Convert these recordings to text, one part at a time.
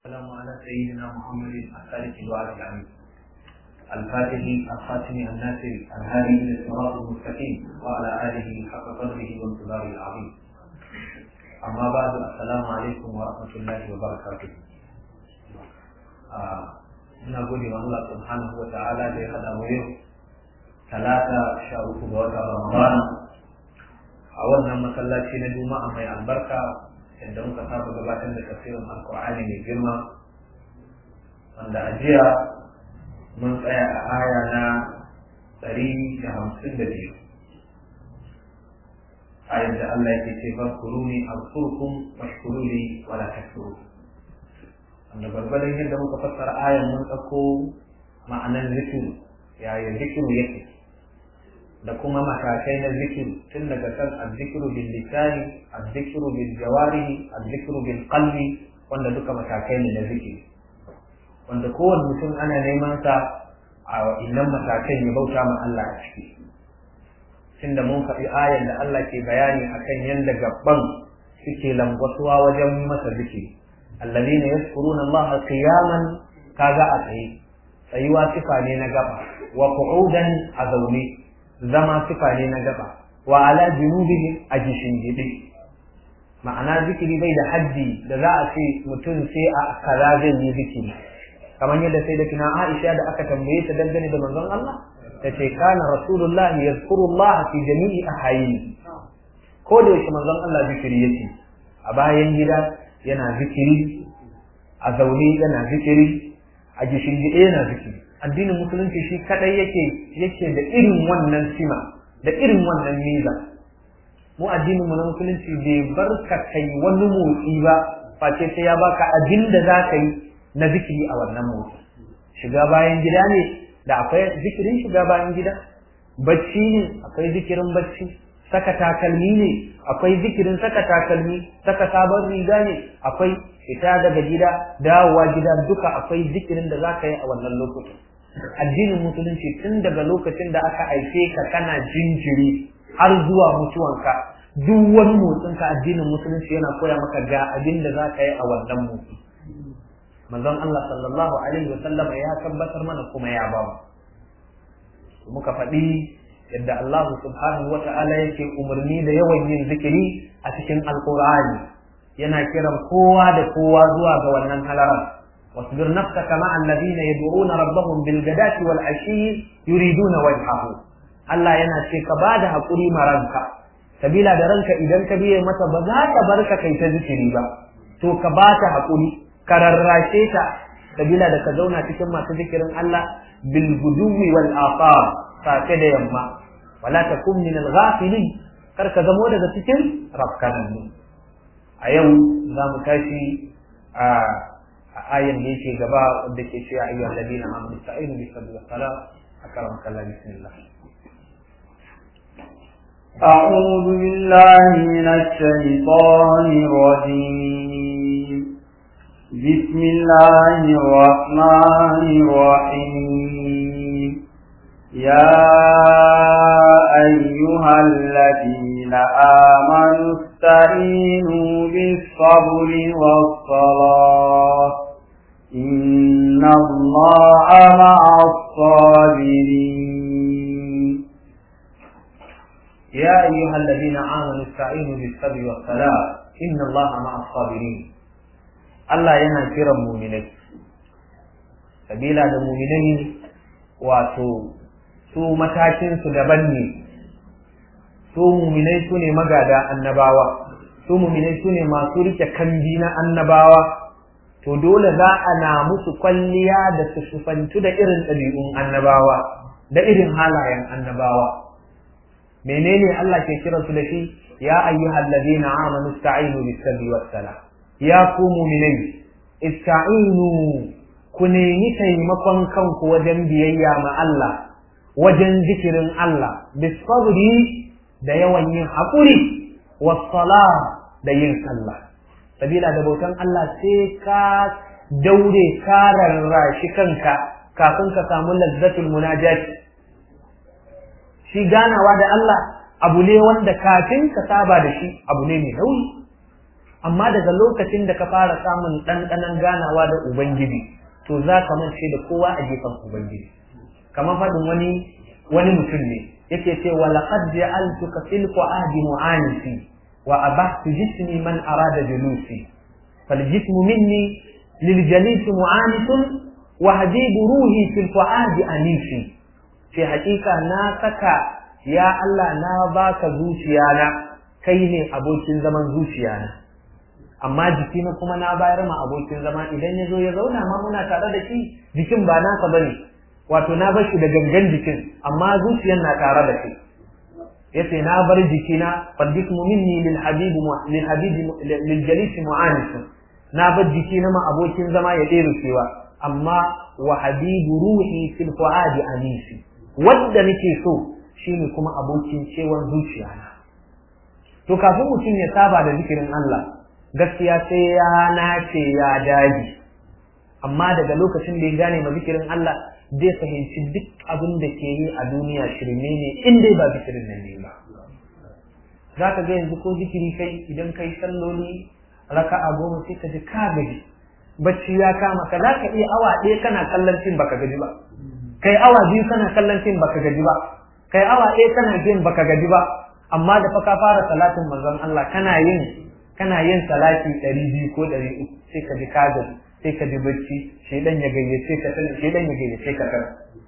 والسلام على سيدنا محمد الثالث الوعد العميد الفاتح الخاتم الناصر الهادي الى الصراط المستقيم وعلى اله حق قدره وانتظاره العظيم اما بعد السلام عليكم ورحمه الله وبركاته ina gode wa Allah subhanahu wa ta'ala da ya hada mu yau talata sha uku ga watan Ramadan a wannan masallaci na Juma'a mai albarka inda muka saba gabatar da tafsirin Alkur'ani mai girma wanda a jiya mun tsaya a aya na ɗari da hamsin da biyu ayar da Allah yake ce fadkuruni azkurkum washkuruni wala takfurun wanda gwargwadon yadda muka fassara ayan mun ɗauko ma'anar zikiru yaya zikiru yake da kuma matakai na zikiru tun daga kan azzikiru bil lisani azzikiru bil jawarihi azzikiru bil qalbi wanda duka matakai ne na zikiri wanda kowane mutum ana neman sa a innan matakan ya bauta ma Allah a ciki tunda mun faɗi ayan da Allah ke bayani akan yadda gabban suke langwasuwa wajen masa zikiri الذين يذكرون الله قياما كذا أتي tsayuwa sifa ne na gaba wa qu'udan a zaune zama sifa ne na gaba wa ala junubihim a gishingide ma'ana zikiri bai da haddi da za a ce mutum sai a kaza zai yi zikiri kamar yadda sai da kina Aisha da aka tambaye ta dangane da manzon Allah ta ce kana rasulullahi yazkurullah fi jami'i ahayini ko da yake manzon Allah zikiri yake a bayan gida yana zikiri a zaune yana zikiri a gishingide yana zikiri addinin musulunci shi kadai yake yake da irin wannan sima da irin wannan miza mu addinin mu na musulunci bai bar ka kai wani motsi ba face sai ya baka abin da za ka yi na zikiri a wannan motsi shiga bayan gida ne da akwai zikirin shiga bayan gida bacci ne akwai zikirin bacci saka takalmi ne akwai zikirin saka takalmi saka sabon riga ne akwai fita daga gida dawowa gida duka akwai zikirin da zaka yi a wannan lokacin addinin musulunci tun daga lokacin da aka haife ka kana jinjiri har zuwa mutuwanka duk wani motsin ka addinin musulunci yana koya maka ga abin da zaka yi a wannan motsi manzon Allah sallallahu alaihi wa sallam ya tabbatar mana kuma ya ba mu muka faɗi yadda Allah subhanahu wa ta'ala yake umarni da yawan yin zikiri a cikin alkur'ani yana kiran kowa da kowa zuwa ga wannan halaran wasbir nafsaka ma'a alladhina yad'una rabbahum bil ghadati wal ashi yuriduna wajhahu Allah yana ce ka bada hakuri maranka sabila da ranka idan ka biye mata ba za ta barka kai ta zikiri ba to ka bata hakuri ka rarrashe ta sabila da ka zauna cikin masu zikirin Allah bil guduwi wal afar safe da yamma wala takun min al-ghafilin kar ka zamo daga cikin rafkanannu a yau za mu tashi a ayan da yake gaba wanda ke cewa ayyuhal ladina amanu ta'inu bi sabri wa sala akram kallah bismillah أعوذ بالله من الشيطان الرجيم بسم الله الرحمن الرحيم يا أيها الذين آمنوا استعينوا بالصبر والصلاة إن الله مع الصابرين يا أيها الذين آمنوا استعينوا بالصبر والصلاة إن الله مع الصابرين الله yana kiran muminai sabila da muminai wato su matakinsu daban ne su muminai su ne magada annabawa su muminai su ne masu rike kambi na annabawa to dole za a na musu kwalliya da su sufantu da irin ɗabi'un annabawa da irin halayen annabawa menene Allah ke kira su da shi ya ayyuhal ladina amanu ista'inu bis sabri was sala ya ku muminai ista'inu ku nemi taimakon kanku wajen biyayya ma Allah wajen zikirin Allah bisabri da yawan yin haƙuri wasala da yin sallah sabila da bautan Allah sai ka daure ka rarrashi kanka kafin ka samu lazzatul munajat shi ganawa da Allah abu ne wanda kafin ka saba da shi abu ne mai nauyi amma daga lokacin da ka fara samun ɗanɗanon ganawa da ubangiji to za ka mance da kowa a gefen ubangiji kamar faɗin wani wani mutum ne yake ce wa laqad ja'altuka fil qu'adi mu'anisi wa abahtu jismi man arada julusi fal jismu minni lil jalisi mu'anisun wa habibu ruhi fil qu'adi anisi ce hakika na saka ya Allah na baka zuciyana kai ne abokin zaman zuciyana amma jikina kuma na bayar ma abokin zama idan ya zo ya zauna ma muna tare da shi jikin ba nasa bane wato na bar shi da gangan jikin amma zuciyar na tare da shi yace na bar jikina fadismu minni lil habibi lil habibi lil jalisi mu'anis na bar jikina ma abokin zama ya ɗere cewa amma wa habibu ruhi fil fuadi anisi wanda nake so shine kuma abokin cewan zuciyana to kafin mutum ya saba da zikirin Allah gaskiya sai ya nace ya daji amma daga lokacin da ya gane ma zikirin Allah zai fahimci duk abin da ke yi a duniya shirme ne in dai ba zikirin nan ne ba za ka ga yanzu ko zikiri kai idan kai salloli raka'a goma sai ka ji ka gaji bacci ya kama ka za ka iya awa ɗaya kana kallon fim baka gaji ba kai awa biyu kana kallon fim baka gaji ba kai awa ɗaya kana fim baka gaji ba amma da fa ka fara salatin manzon Allah kana yin kana yin salati ɗari biyu ko ɗari uku sai ka ji ka gaji sai ka ji bacci shedan ya gayyace ka tana shedan ya gayyace ka tana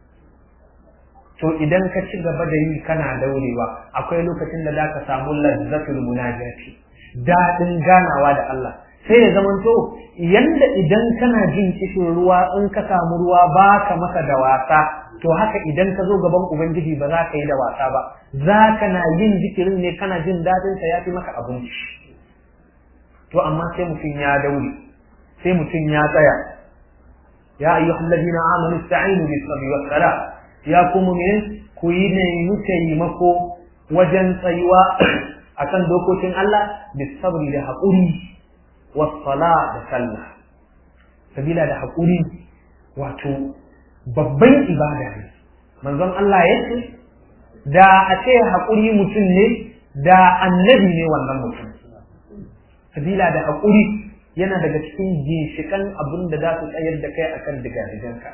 to idan ka ci gaba da yi kana daurewa akwai lokacin da zaka samu lazzatul munajati dadin ganawa da Allah sai ya zamanto yanda idan kana jin kishin ruwa in ka samu ruwa baka masa da wasa to haka idan ka zo gaban ubangiji ba za ka yi da wasa ba za ka na yin zikirin ne kana jin dadin sa yafi maka abinci to amma sai mutum ya daure sai mutum ya tsaya ya ayyuhal ladina amanu ista'inu bis sabri was sala ya kuma me ku yi ne taimako wajen tsayuwa akan dokokin Allah bis sabri da haƙuri was sala da sallah sabila da haƙuri wato babban ibada ne manzon Allah ya ce da a ce haƙuri mutum ne da annabi ne wannan mutum sabila da haƙuri yana daga cikin ginshikan abin da za su tsayar da kai akan digadiganka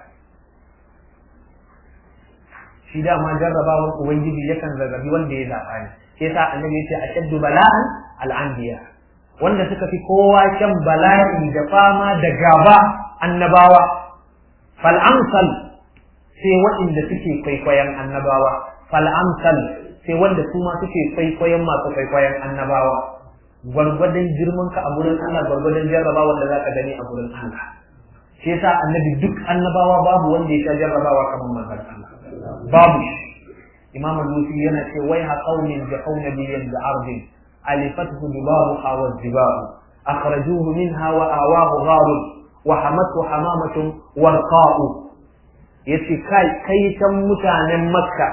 shi dama jarrabawar ubangiji yakan zazzabi wanda ya zaɓa ne sai sa annabi ya ce ashaddu bala'an al'anbiya wanda suka fi kowa shan bala'i da fama da gaba annabawa fal amsal sai waɗanda suke kwaikwayon annabawa fal amsal sai wanda su ma suke kwaikwayon masu kwaikwayon annabawa gwargwadon girman ka a gurin Allah gwargwadon jarrabawa da zaka gani a gurin Allah shi yasa annabi duk annabawa babu wanda ya sha jarrabawa kamar manzon Allah babu imam al-musi yana ce wai ha qaumin bi qawnabiyin bi ardin alifathu dibaruha wa dibaru akhrajuhu minha wa awahu gharun wa hamathu hamamatun warqa'u yace kai kai tan mutanen makka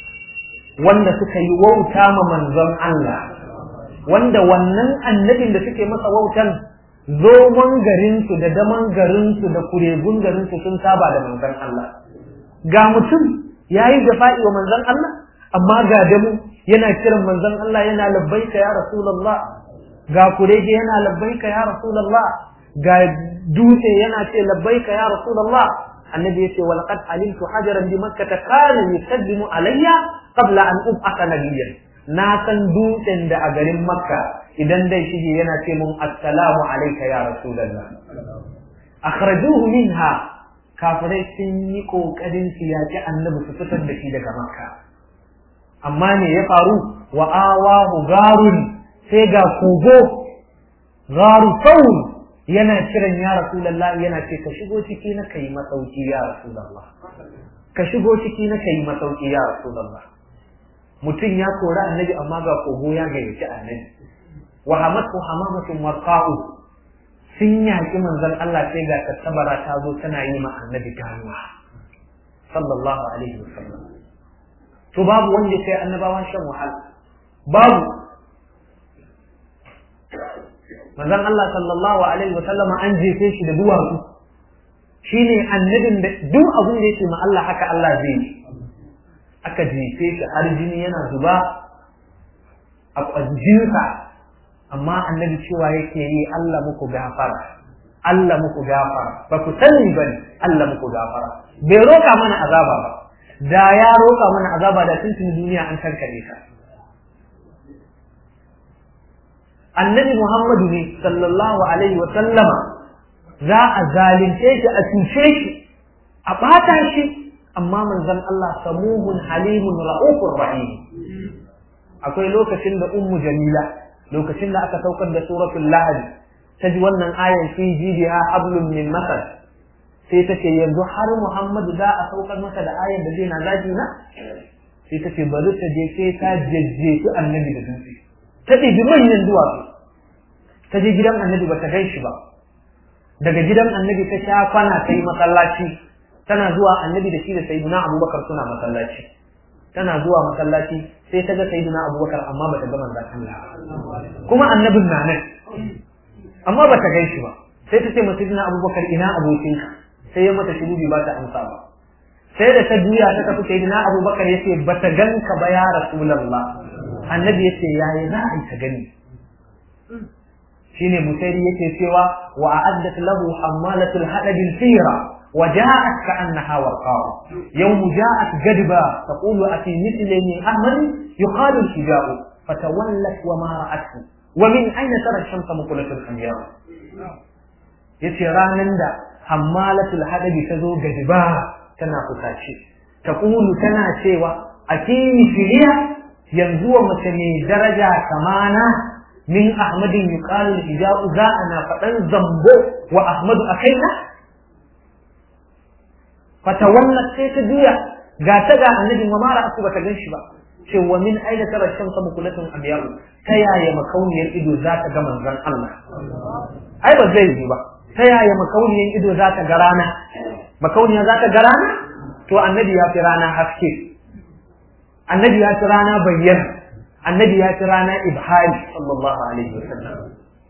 wanda suka yi wauta ma manzon Allah wanda wannan annabin da suke masa wautan zomon garinsu da daman garinsu da kuregun garinsu sun saba da manzon Allah ga mutum ya yi jafa'i wa manzon Allah amma ga damu yana kiran manzon Allah yana labbaika ya rasulullah ga kurege yana labbaika ya rasulullah ga dutse yana ce labbaika ya rasulullah annabi yace wa laqad alimtu hajaran bi makkah kana yusaddimu alayya qabla an ub'atha nabiyyan na san dutsen da a garin makka idan dai shige yana ce mun assalamu alayka ya rasulullah akhrajuhu minha kafirai sun yi kokarin su yaki annabi su fitar da shi daga makka amma ne ya faru wa awahu garun sai ga kogo garu saur yana kiran ya rasulullah yana ce ka shigo ciki na kai masauki ya rasulullah ka shigo ciki na kai masauki ya rasulullah mutum ya kori annabi amma ga kogo ya gayyaci annabi wa hamatu hamamatun warqa'u sun yaki manzon Allah sai ga tattabara ta zo tana yi ma annabi ganuwa sallallahu alaihi wasallam to babu wanda sai annabawan shan wahala babu manzon Allah sallallahu alaihi wasallam an jefe shi da duwatsu shine annabin da duk abin da yake ma Allah haka Allah zai yi aka jefe shi har jini yana zuba a jinsa amma annabi cewa yake yi Allah muku gafara Allah muku gafara ba ku sani bane Allah muku gafara bai roka mana azaba ba da ya roka mana azaba da tuntun duniya an tankare ka annabi Muhammadu ne sallallahu alaihi wa sallama za a zalunce shi a cuce shi a ɓata shi amma manzon Allah samuhun halimun ra'ufur rahim akwai lokacin da ummu jamila lokacin da aka saukar da suratul lahad ta ji wannan ayan fi jidiha hablum min masar sai ta ce yanzu har Muhammadu za a saukar masa da ayan da zai na zaki na sai ta ce bari ta je sai ta jajjefi annabi da dutse ta ɗibi manyan duwatsu ta je gidan annabi ba ta gan shi ba daga gidan annabi ta sha kwana ta yi masallaci tana zuwa annabi da shi da sayyidina abubakar suna masallaci tana zuwa masallaci sai ta ga sayyidina abubakar amma bata ga manzon Allah kuma annabin na nan amma bata gan shi ba sai ta ce masa sayyidina abubakar ina abokinka sai ya mata shiru ba ta amsa ba sai da ta juya ta tafi sayyidina abubakar yace bata ganka ba ya rasulullah annabi yace yayi za a ta gani shine musairi yake cewa wa a'addat lahu hammalatul hadabil fira وجاءت كأنها ورقاء يوم جاءت جدبا تقول أتي مثل من أحمد يقال الحجاب فتولت وما رأته ومن أين ترى الشمس مقلة الأنبياء yace ranan da hammalatul hadabi ta zo gadiba tana kusace ta kulu tana cewa a kini filiya yanzu wa mace mai daraja kamana min ahmadin yuqalu hijabu za ana faɗan zambo wa ahmadu akaina fatawallat sai ta juya ga ta ga annabi wa mara aku bata gan shi ba ce wa min aina tara shamsa mukulatun abiyaru ta yaya makauniyar ido za ta ga manzon Allah ai ba zai yi ba ta yaya makauniyar ido za ta ga rana makauniya za ta ga rana to annabi ya fi rana haske annabi ya fi rana bayyana annabi ya fi rana ibhari sallallahu alaihi wasallam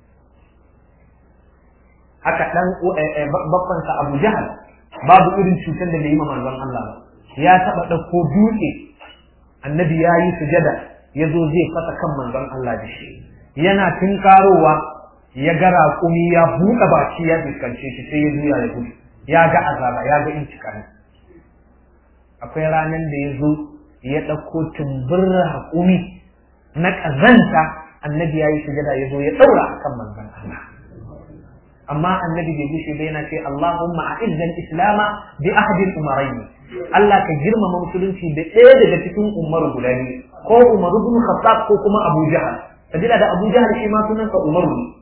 haka dan babbansa Abu Jahal babu irin cutar da bai yi manzon Allah ba ya taba ɗauko dutse annabi ya yi sujada ya zo zai fasa kan manzon Allah da shi yana tunkarowa ya ga raƙumi ya buɗe baki ya fuskance shi sai ya juya ya gudu ya ga azaba ya ga intikami akwai ranar da ya zo ya ɗauko tumbin raƙumi na ƙazanta annabi ya yi sujada ya zo ya ɗaura a kan manzon Allah amma annabi bai gushe ba yana ce Allahumma a'izzal islama bi ahadil umarayn Allah ka girmama musulunci da ɗaya daga cikin umaru guda biyu ko Umaru ibn Khattab ko kuma Abu Jahal sabila da Abu Jahal shi ma sunansa Umaru ne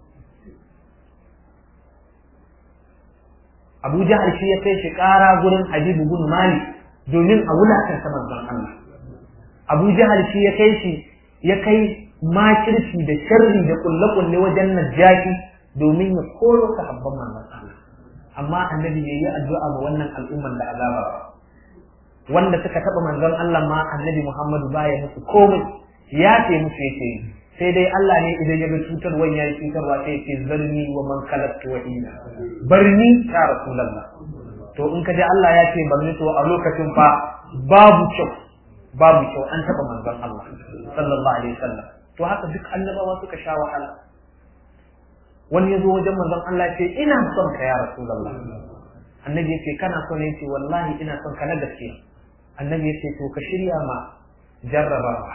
Abu Jahal shi ya kai shi ƙara gurin Habibu bin Malik domin a wulakanta manzon Allah Abu Jahal shi ya kai shi ya kai makirci da sharri da kulle-kulle wajen najjaki domin ya koro sahabban manzon Allah amma annabi bai yi addu'a ga wannan al'umman da azaba ba wanda suka taba manzon Allah ma annabi Muhammadu baya musu komai ya ce musu yake yi sai dai Allah ne idan ya ga cutarwa ya yi cutarwa sai ya ce zarni wa man khalaqtu wahida barni ya rasulullah to in ka ji Allah ya ce barni to a lokacin fa babu kyau babu kyau an taba manzon Allah sallallahu alaihi wasallam to haka duk annabawa suka sha wahala wani ya zo wajen manzon Allah ya ce ina son ka ya rasulullah annabi ya ce kana son ya ce wallahi ina son ka na gaskiya annabi ya ce to ka shirya ma jarrabawa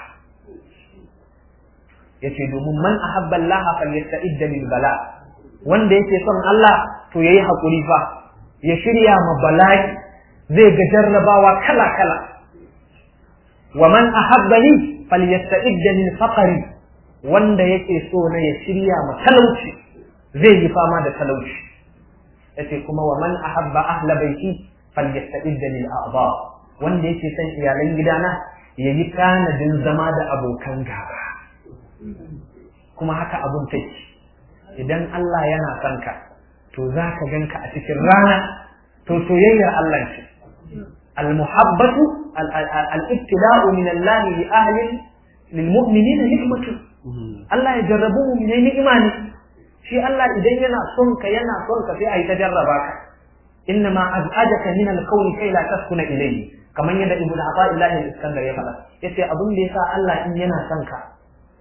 ya ce domin man ahabba Allah falyasta'idda lil bala wanda yake son Allah to yayi hakuri fa ya shirya ma bala'i zai ga jarrabawa kala kala wa man ahabbani falyasta'idda lil faqri wanda yake so na ya shirya ma talauci zai yi fama da talauci yace kuma wa man ahabba ahla baiti falyasta'idda lil a'dha wanda yake son iyalan gidana yayi tanadin zama da abokan gaba kuma haka abun take idan Allah yana son ka to za ka ganka a cikin rana to soyayyar Allah ce المحبة الابتلاء من الله لأهل للمؤمنين نعمة الله يجربوه من إيمانه shi Allah idan yana son ka yana son ka sai a yi ta jarraba ka inna ma az'ajaka min al-qawli kai la taskuna ilayhi kamar yadda ibnu Athaillah al-Iskandar ya faɗa yace abin da yasa Allah in yana son ka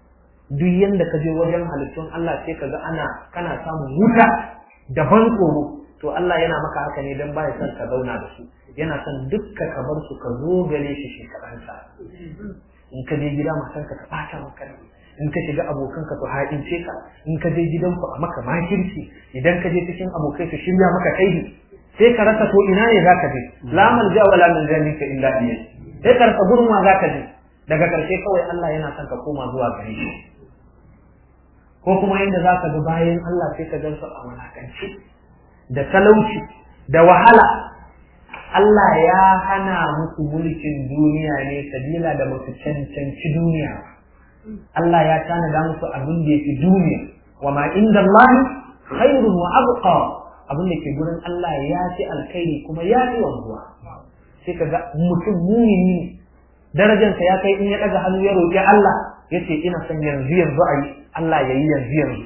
duk yanda ka je wajen halittun Allah sai ka ga ana kana samun wuta da ban tsoro to Allah yana maka haka ne dan baya son ka zauna da su yana son dukka ka bar su ka zo gare shi shi kaɗansa in ka je gida matanka ta ɓata maka ne in ka shiga abokanka su haɗince ka in ka je gidanku a maka makirci idan ka je cikin abokai su shirya maka kaidi sai ka rasa to ina ne zaka je la malja wala min zalika illa ilayhi sai ka rasa gurin wa zaka je daga karshe kawai Allah yana son ka koma zuwa gare shi ko kuma yanda zaka ga bayan Allah sai ka gansu a walakanci da talauci da wahala Allah ya hana musu mulkin duniya ne sabila da musu cancanci duniya Allah ya tanada musu abin da yake duniya wa ma inda Allah khairun wa abqa abin da ke gurin Allah ya fi alkhairi kuma ya fi wanzuwa sai ka ga mutum mumini ne darajarsa ya kai in ya daga hannu ya roƙi Allah ya ce ina son yanzu yanzu a yi Allah ya yi yanzu yanzu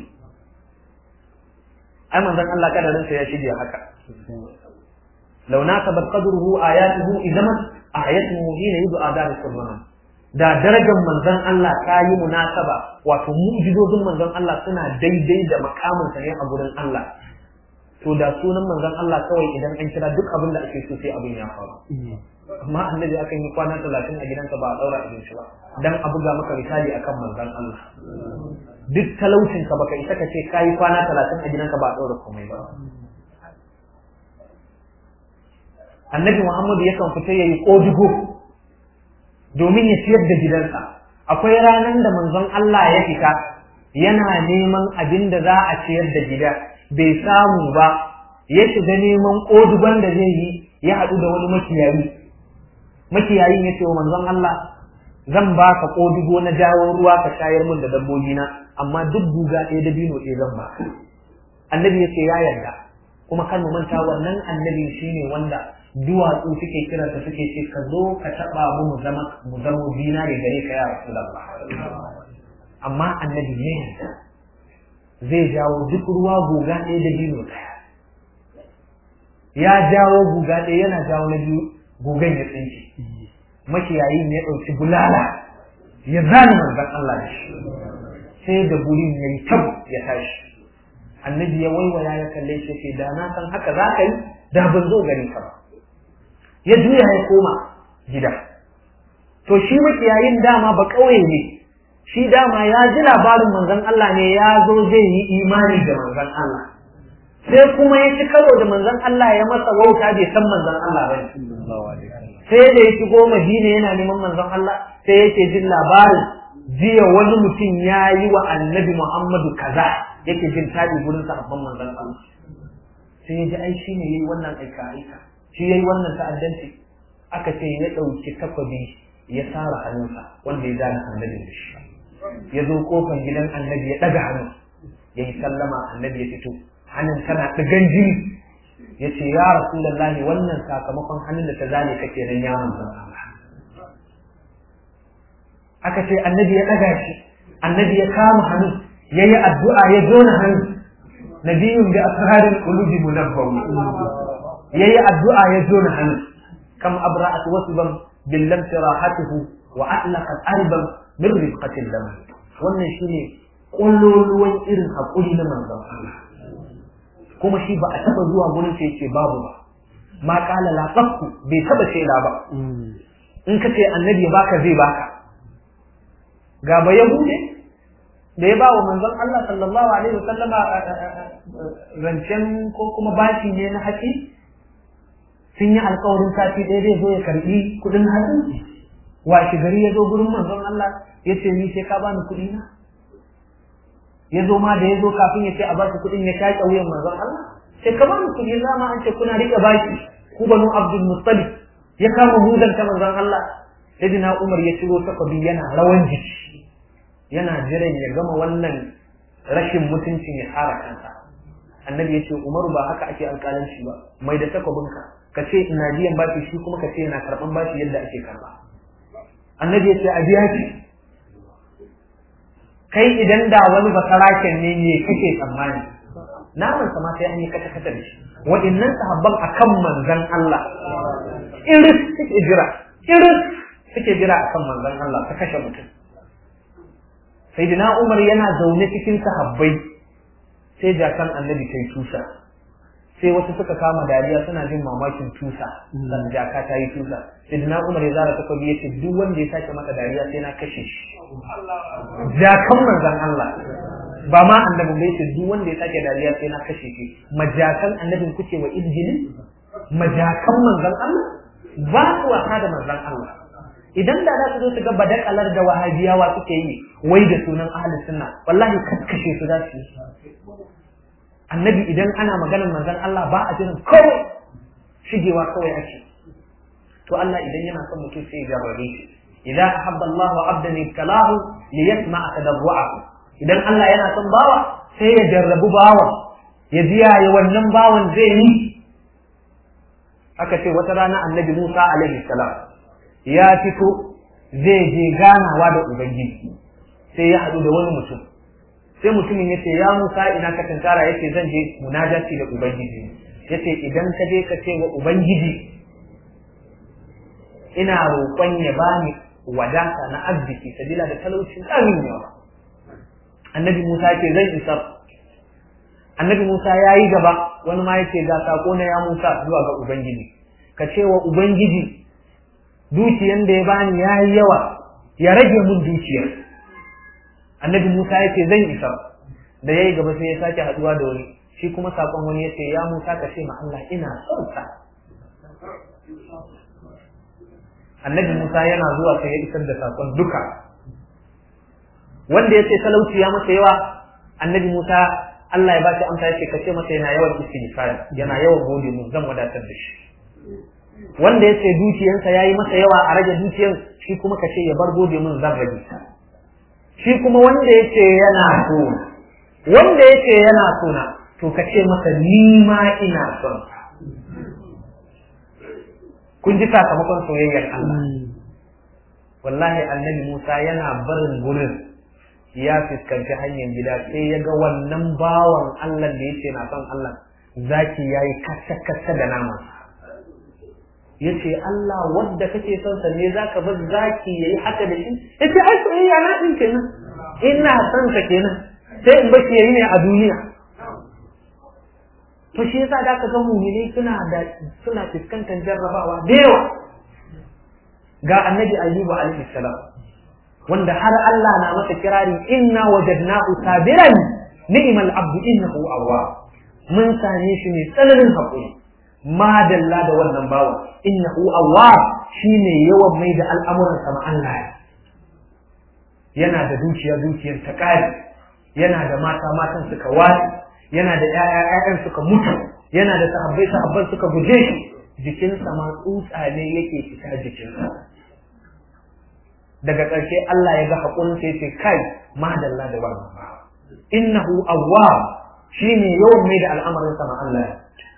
ai manzon Allah kadarinsa ya shige haka law nasabat qadruhu ayatuhu idaman ayatuhu hina yud'a dar sulman da darajar manzon Allah ta yi munasaba wato mu'jizozin manzon Allah suna daidai da makamin ne a gurin Allah to da sunan manzon Allah kawai idan an kira duk abin da ake so sai abin ya faru amma annabi akan yi kwana talatin a gidansa ba a daura abinci ba dan a buga maka misali akan manzon Allah duk talaucin ka baka isa ka ce kayi kwana talatin a gidanka ba a daura komai ba annabi Muhammadu yakan fita yayi kodugo domin ya ciyar da gidansa akwai ranar da manzon Allah ya fita yana neman abin da za a ciyar da gida bai samu ba ya shiga neman kodugon da zai yi ya haɗu da wani makiyayi makiyayin ya ce wa manzon Allah zan ba ka kodugo na jawo ruwa ka shayar min da dabbobina amma duk guga ɗaya da bino ɗaya zan ba annabi ya ce ya yarda kuma kan mu manta wannan annabi shine wanda duwatsu suke kiransa suke ce ka zo ka taɓa mu mu zama mu zama zinare gare ka ya rasulullah amma annabi ne zai jawo duk ruwa guga ɗaya da bino ɗaya ya jawo guga ɗaya yana jawo na biyu gugan ya tsinke makiyayin ya ɗauki bulala ya zane manzon Allah da shi sai da gurin ya yi tab ya tashi annabi ya waiwaya ya kalle shi ce da na san haka za ka yi da ban zo gari ka ba ya juya ya koma gida to shi makiyayin dama ba ƙauye ne shi dama ya ji labarin manzon Allah ne ya zo zai yi imani da manzon Allah sai kuma ya ci karo da manzon Allah ya masa wauta bai san manzon Allah ba sai da ya shigo Madina yana neman manzon Allah sai yake jin labarin jiya wani mutum ya yi wa annabi Muhammadu kaza yake jin tabi gurin sahabban manzon Allah sai ya ji ai shi ne yayi wannan aika aika shi yayi wannan ta'addanci aka ce ya ɗauki takwabi ya sara hannunsa wanda ya zana annabi da shi ya zo kofar gidan annabi ya ɗaga hannu ya yi sallama annabi ya fito hannun tana ɗigan jini ya ce ya rasulallahi wannan sakamakon hannun da ta zane kake nan ya manzan Allah aka ce annabi ya ɗaga shi annabi ya kama hannu ya yi addu'a ya zona hannu nabiyun bi asrarin qulubi munabbaw ya yi addu'a ya zona hannu kam abra'at wasban bil lam tirahatuhu wa atlaqat arban min rifqatil dam wannan shine kulluluwan irin hakuri na manzon Allah kuma shi ba a taba zuwa gurin sai ce babu ba ma kala la tafku bai taba shaida ba in ka ce annabi ya baka zai baka ga ba yahude da ya ba wa manzon Allah sallallahu alaihi wasallama rancen ko kuma bashi ne na haƙi sun yi alkawarin sati ɗaya zai zo ya karɓi kuɗin hatsi washe gari ya zo gurin manzon Allah ya ce ni sai ka bani kuɗi na ya zo ma da ya zo kafin ya ce a bashi kuɗin ya shaƙe wuyan manzon Allah sai ka bani kuɗi na ma an ce kuna riƙe baki ku banu Abdul Muttalib ya kama hudan ta manzon Allah Sayyidina Umar ya ciro takobi yana rawan jiki yana jiran ya gama wannan rashin mutuncin ya fara kansa annabi ya ce Umaru ba haka ake alƙalanci ba mai da takobinka ka ce ina biyan bashi shi kuma ka ce yana karɓan bashi yadda ake karɓa annabi ya ce a biya ki kai idan da wani basaraken ne ne kake tsammani naman sama sai an yi kata kata da shi waɗannan sahabban akan manzon Allah iris suke jira iris suke jira akan manzon Allah ta kashe mutum sayyidina Umar yana zaune cikin sahabbai sai jakan annabi ta yi tusa sai wasu suka kama dariya suna jin mamakin tusa dan jaka ta yi tusa sayyidina Umar ya zara takobi ya ce duk wanda ya sake maka dariya sai na kashe shi jakan manzon Allah ba ma annabi bai ce duk wanda ya sake dariya sai na kashe shi majakan annabin kuke wa injili majakan manzon Allah ba su wasa da manzon Allah idan da za su zo su ga badakalar da wahabiyawa suke yi wai da sunan ahlus sunna wallahi kakkashe su za su yi annabi idan ana maganar manzon Allah ba a jiran kawai shigewa kawai ake to Allah idan yana son mutum sai ya jarrabe shi idza ahabba Allah abdan ibtalahu liyasma'a tadarru'ahu idan Allah yana son bawa sai ya jarrabu bawan ya ji yaya wannan bawan zai yi aka ce wata rana annabi Musa alaihi salam ya fito zai je ganawa da ubangiji sai ya haɗu da wani mutum sai mutumin ya ce ya Musa ina ka tantara ya ce zan je munajati da ubangiji ya ce idan ka je ka ce wa ubangiji ina roƙon ya bani wadata na arziki sabila da talaucin ƙarin yawa annabi Musa ce zai isar annabi Musa ya yi gaba wani ma yace ga sako na ya Musa zuwa ga ubangiji ka ce wa ubangiji dukiyan da ya bani ya yi yawa ya rage mun dukiyar annabi Musa yace zan isar da yayi gaba sai ya sake haduwa da wani shi kuma sakon wani yace ya Musa ka ce ma Allah ina son sa annabi Musa yana zuwa sai ya isar da sakon duka wanda ya ce talauci ya masa yawa annabi Musa Allah ya bashi amsa yace kace masa yana yawan istighfar yana yawan gode mu zan wadatar da shi wanda ya ce dukiyansa yayi masa yawa a rage dukiyan shi kuma kace ya bar gode mun zan rage shi kuma wanda ya ce yana so wanda ya ce yana so na to kace masa ni ma ina son kun ji sakamakon soyayyar Allah wallahi annabi Musa yana barin gurin ya fuskanci hanyar gida sai ya ga wannan bawan Allah da yake na son Allah zaki yayi kacce-kacce da nama yace Allah wanda kake son sa ne zaka bar zaki yayi haka da shi yace ai soyayya na din kenan ina son sa kenan sai in bashi yayi ne a duniya to shi yasa da ka ga mu'mini suna da suna fuskantar jarrabawa da yawa ga annabi ayyuba alaihi salam wanda har Allah na masa kirari inna wajadnahu sabiran ni'mal abdu innahu awwab mun same shi ne tsananin hakuri madalla da wannan bawa innahu awwab shine yawan mai da al'amuran sa Allah yana da dukiya dukiyar ta kare yana da mata matan suka wasi yana da ƴaƴa ƴaƴan suka mutu yana da sahabbai sahabban suka guje shi jikinsa ma tsutsa ne yake fita jikinsa daga ƙarshe Allah ya ga haƙurin sai ce kai madalla da wannan ba innahu awwab shine yawan mai da al'amarin sama Allah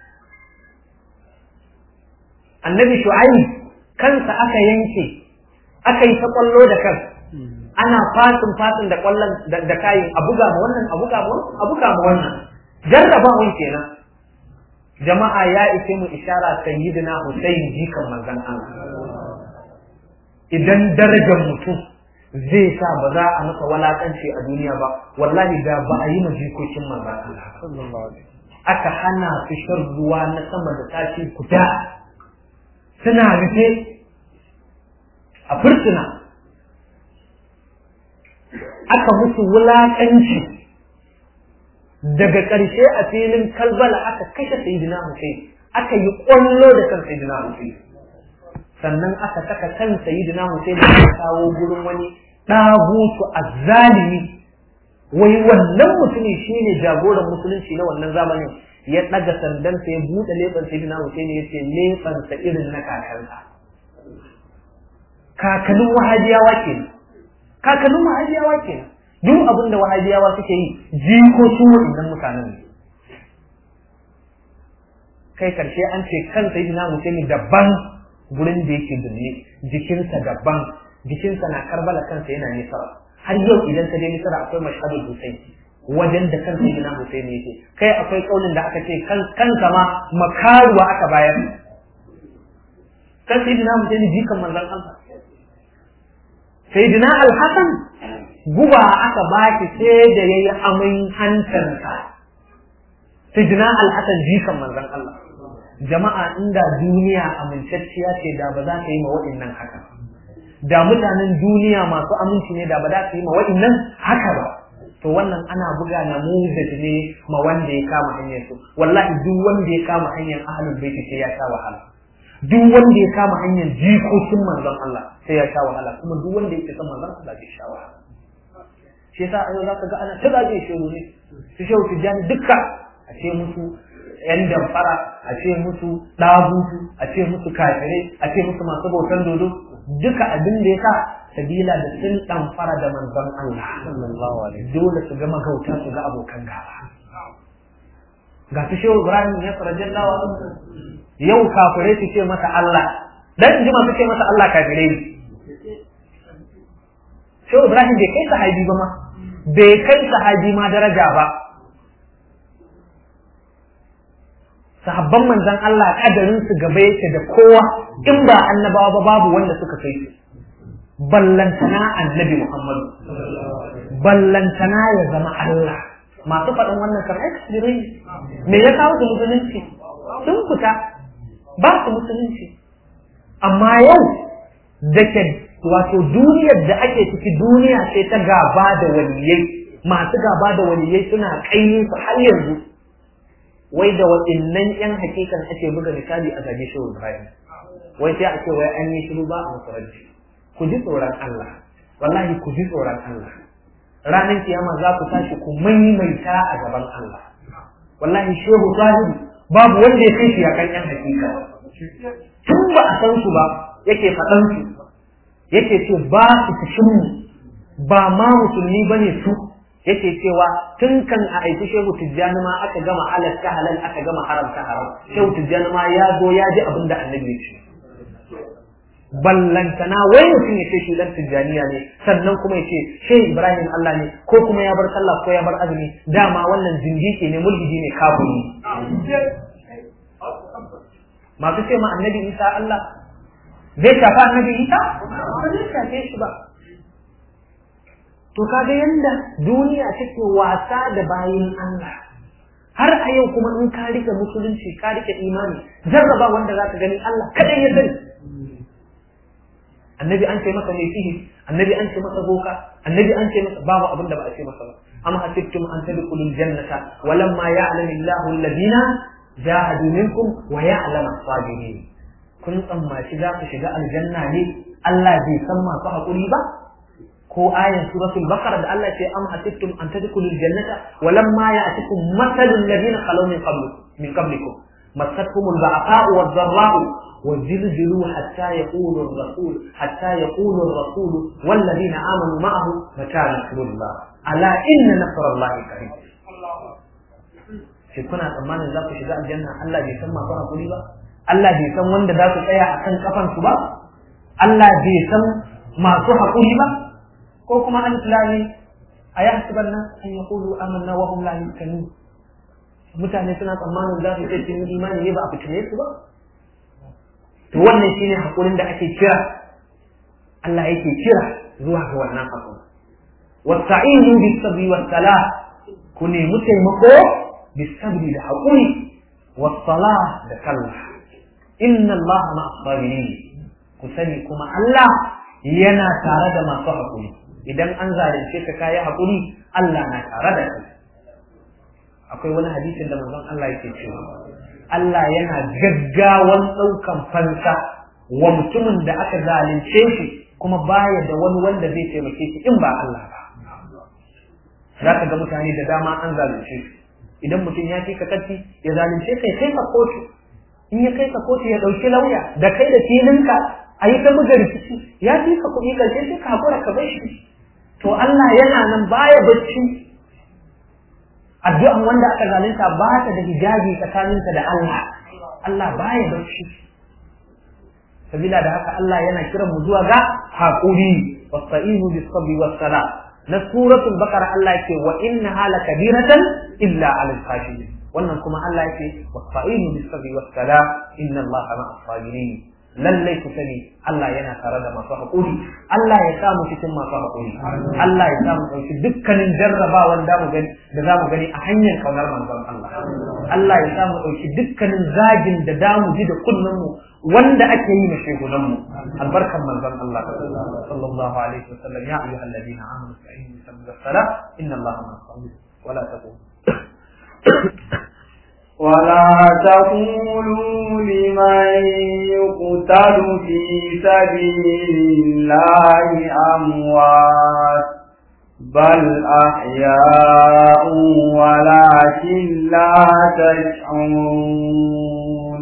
annabi shu'aib kansa aka yanke aka yi ta kwallo da kan ana fasin fasin da kwallon da kayin a buga ma wannan a buga ma wannan a buga ma wannan jarrabawan kenan jama'a ya ishe mu ishara sayyidina Husayn jikan manzon Allah idan darajar mutum zai sa ba za a masa walakanci a duniya ba wallahi da ba a yi ma jikokin manzon Allah aka hana su shan ruwa na sama da tashi guda suna rufe a fursuna aka musu wulakanci daga ƙarshe a filin kalbala aka kashe sayyidina Hussein aka yi ƙwallo da kan sayyidina Hussein sannan aka saka kan sayyidina Hussein da kawo gurin wani ɗagutu azzalimi wai wannan mutumin shine jagoran musulunci na wannan zamanin ya ɗaga sandansa ya buɗe leɓen sayyidina Hussein ya ce leɓensa irin na kakansa kakannin wahabiyawa kenan kakannin wahabiyawa kenan duk abin da wahabiyawa suke yi jikokin waɗannan mutanen ne kai karshe an ce kan sayyidina Hussein daban gurin da yake dunne jikinsa daban jikinsa na karbala kansa yana nisara har yau idan ka je nisara akwai mashhadul Hussein wajen da kan sayyidina Hussein yake kai akwai kaulin da aka ce kan kansa ma makaruwa aka bayar kan sayyidina Hussein jikan manzon Allah sayyidina Al-Hasan guba aka baki sai da yayi amin hantarsa sidna al-hasan jikan manzon Allah jama'a inda duniya amintacciya ce da ba za ka yi ma wa'annan haka da mutanen duniya masu aminci ne da ba za ka yi ma wa'annan haka ba to wannan ana buga namuzaj ne ma wanda ya kama hanyar su wallahi duk wanda ya kama hanyar ahlul baiti sai ya sha wahala duk wanda ya kama hanyar jikokin manzon Allah sai ya sha wahala kuma duk wanda ya san manzon Allah zai sha wahala shi yasa a yau zaka ga ana ta zage shehu ne su shehu tijjani dukka a ce musu yan damfara a ce musu ɗabutu a ce musu kafirai a ce musu masu bautan dodo duka abin da ya sa sabila da sun ɗamfara da manzon Allah dole su ga magauta su ga abokan gaba ga su shehu Ibrahim ya farajin lawa yau kafirai su ce masa Allah dan jima su ce masa Allah kafirai shehu Ibrahim bai kai sahabi ba ma bai kai sahabi ma daraja ba sahabban manzon Allah kadarin su gaba yake da kowa in ba annabawa ba babu wanda suka kai su ballantana annabi Muhammadu ballantana ya zama Allah masu faɗin wannan kan experience me ya kawo su musulunci sun fita ba su musulunci amma yau da ke wato duniyar da ake ciki duniya sai ta gaba da waliyai masu gaba da waliyai suna kainin su har yanzu wai da waɗannan yan hakikan ake buga misali a zage shi Ibrahim wai sai a ce wai an yi shiru ba a musulunci ku ji tsoron Allah wallahi ku ji tsoron Allah ranar kiyama za ku tashi ku maimaita a gaban Allah wallahi shehu sahibi babu wanda ya kai shi ya kan yan hakika tun ba a san su ba yake faɗan su yake ce ba su cikin mu ba ma musulmi bane su yake cewa tun kan a aiki shehu tijjani ma aka gama halatta halal aka gama haramta haram shehu tijjani ma ya zo ya ji abin da annabi ya ce ballantana wai mutum ya ce shi dan tijjaniya ne sannan kuma ya ce shehu ibrahim allah ne ko kuma ya bar sallah ko ya bar azumi dama wannan zindiki ne mulhidi ne kafiri masu ce ma annabi isa allah zai shafa annabi isa ba zai shafe shi ba to kaga yanda duniya take wasa da bayin Allah har a yau kuma in ka rike musulunci ka rike imani jarraba wanda zaka gani Allah kadai ya sani annabi an ce masa mai sihiri annabi an ce masa boka annabi an ce masa babu abin da ba a ce masa ba am hasibtum an tadkhulul jannata walamma ya'lamu Allahu alladhina jahadu minkum wa ya'lamu as-sabirin kun tsammaci za ku shiga aljanna ne Allah bai san masu haƙuri ba ko ayan suratul baqara da Allah ce am hasibtum an tadkhulul jannata walamma ya'tikum mathalul ladina khalaw min qablikum min qablikum massatkumul ba'sa'u wad-dharra'u وزلزلوا حتى يقول الرسول حتى يقول الرسول والذين آمنوا معه متى نصر الله ألا إن نصر الله قريب shi kuna tsammanin za ku shiga aljanna Allah bai san masu hakuri ba Allah bai san wanda za su tsaya akan kafansu ba Allah bai san masu hakuri ba ko kuma an tilani a ya hasiban nan an ya kulu amanna wa hum la yuskanu mutane suna tsammanin za su ce sun yi imani ne ba a fitine su ba to wannan shine hakurin da ake kira Allah yake kira zuwa ga wannan hakuri wasta'inu bis sabri was salah ku nemi taimako bis sabri da hakuri was salah da sallah inna Allah ma'as sabirin ku sani kuma Allah yana tare da masu hakuri idan an zalunce ka kayi haƙuri Allah na tare da kai akwai wani hadisin da manzon Allah yake cewa Allah yana gaggawan ɗaukan fansa wa mutumin da aka zalunce shi kuma baya da wani wanda zai taimake shi in ba Allah ba za ka ga mutane da dama an zalunce su idan mutum ya fi ka katti ya zalunce kai kai ka kotu in ya kai ka kotu ya ɗauki lauya da kai da filinka a yi ta buga rikici ya fi ka kuɗi ƙarshe sai ka haƙura ka bar shi to Allah yana nan baya bacci addu'an wanda aka zalunta ba ta da hijabi tsakaninta da Allah Allah baya bacci sabila da haka Allah yana kiran mu zuwa ga haƙuri wasta'inu bis sabri was sala na suratul baqara Allah yake wa innaha lakabiratan illa 'alal khashiyin wannan kuma Allah yake wasta'inu bis sabri was sala inna Allaha ma'as sabirin lallai ku sani Allah yana tare da masu haƙuri Allah ya samu cikin masu haƙuri Allah ya samu ɗauki dukkanin jarrabawan da mu gani da za mu gani a hanyar kaunar manzon Allah Allah ya samu ɗauki dukkanin zagin da da mu ji da kunnen mu wanda ake yi na shehunan mu albarkan manzon Allah sallallahu alaihi wasallam ya ayyuhal ladina amanu fa'inu sabda salat inna Allah ma'as sabirin wala taqum ولا تقولوا لمن يقتل في سبيل الله أموات بل أحياء ولكن لا تشعرون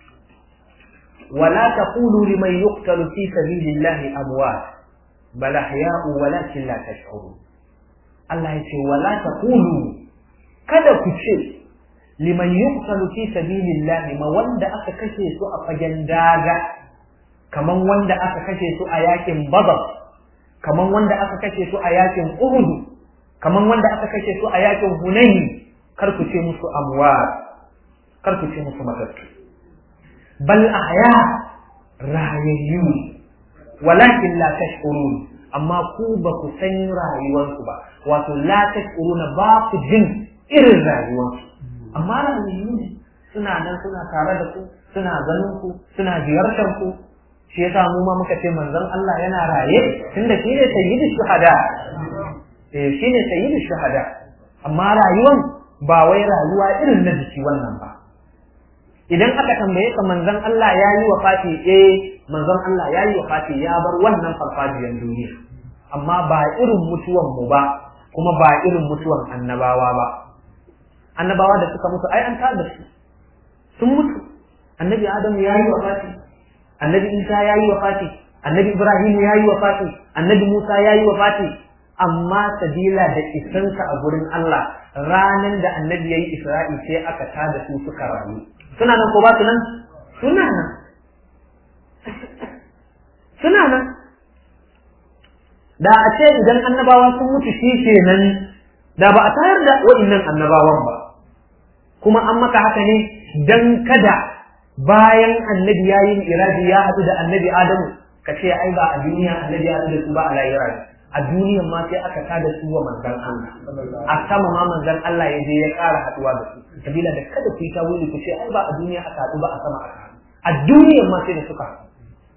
ولا تقولوا لمن يقتل في سبيل الله أموات بل أحياء ولكن لا تشعرون الله يقول ولا تقولوا kada ku ce liman yuqtalu fi sabilillahi ma wanda aka kashe su a fagen daga kaman wanda aka kashe su a yakin badar kaman wanda aka kashe su a yakin uhud kaman wanda aka kashe su a yakin hunayn kar ku ce musu amwat kar ku ce musu matattu bal ahya rayayyu walakin la tashkurun amma ku ba ku san rayuwarsu ba wato la tashkuruna ba ku jin irin rayuwarsu amma rayuwa ne suna nan suna tare da ku suna ganin ku suna ziyartar ku shi yasa mu ma muka ce manzon Allah yana raye tunda shi ne sayyidu shuhada eh shi ne sayyidu shuhada amma rayuwan ba wai rayuwa irin na jiki wannan ba idan aka tambaye ka manzon Allah ya yi wa fati eh manzon Allah ya yi wa fati ya bar wannan farfajiyar duniya amma ba irin mutuwan mu ba kuma ba irin mutuwan annabawa ba annabawa da suka mutu ai an tada su sun mutu annabi adam ya yi wa fati annabi isa ya yi wa fati annabi ibrahim ya yi wa fati annabi musa ya yi wa fati amma sabila da isansa a gurin Allah ranan da annabi ya yi isra'i sai aka tada su suka rayu suna nan ko ba su nan suna nan suna nan da a ce idan annabawa sun mutu shi kenan da ba a tayar da wa'innan annabawan ba kuma an maka haka ne dan kada bayan annabi ya yi iraji ya haɗu da annabi adamu ka ce ai ba a duniya annabi ya haɗu da su ba a lahira a duniyan ma sai aka tada su wa manzan Allah a sama ma manzan Allah ya je ya ƙara haɗuwa da su sabila da kada ku yi tawili ku ce ai ba a duniya aka haɗu ba a sama aka haɗu a duniyan ma sai da suka haɗu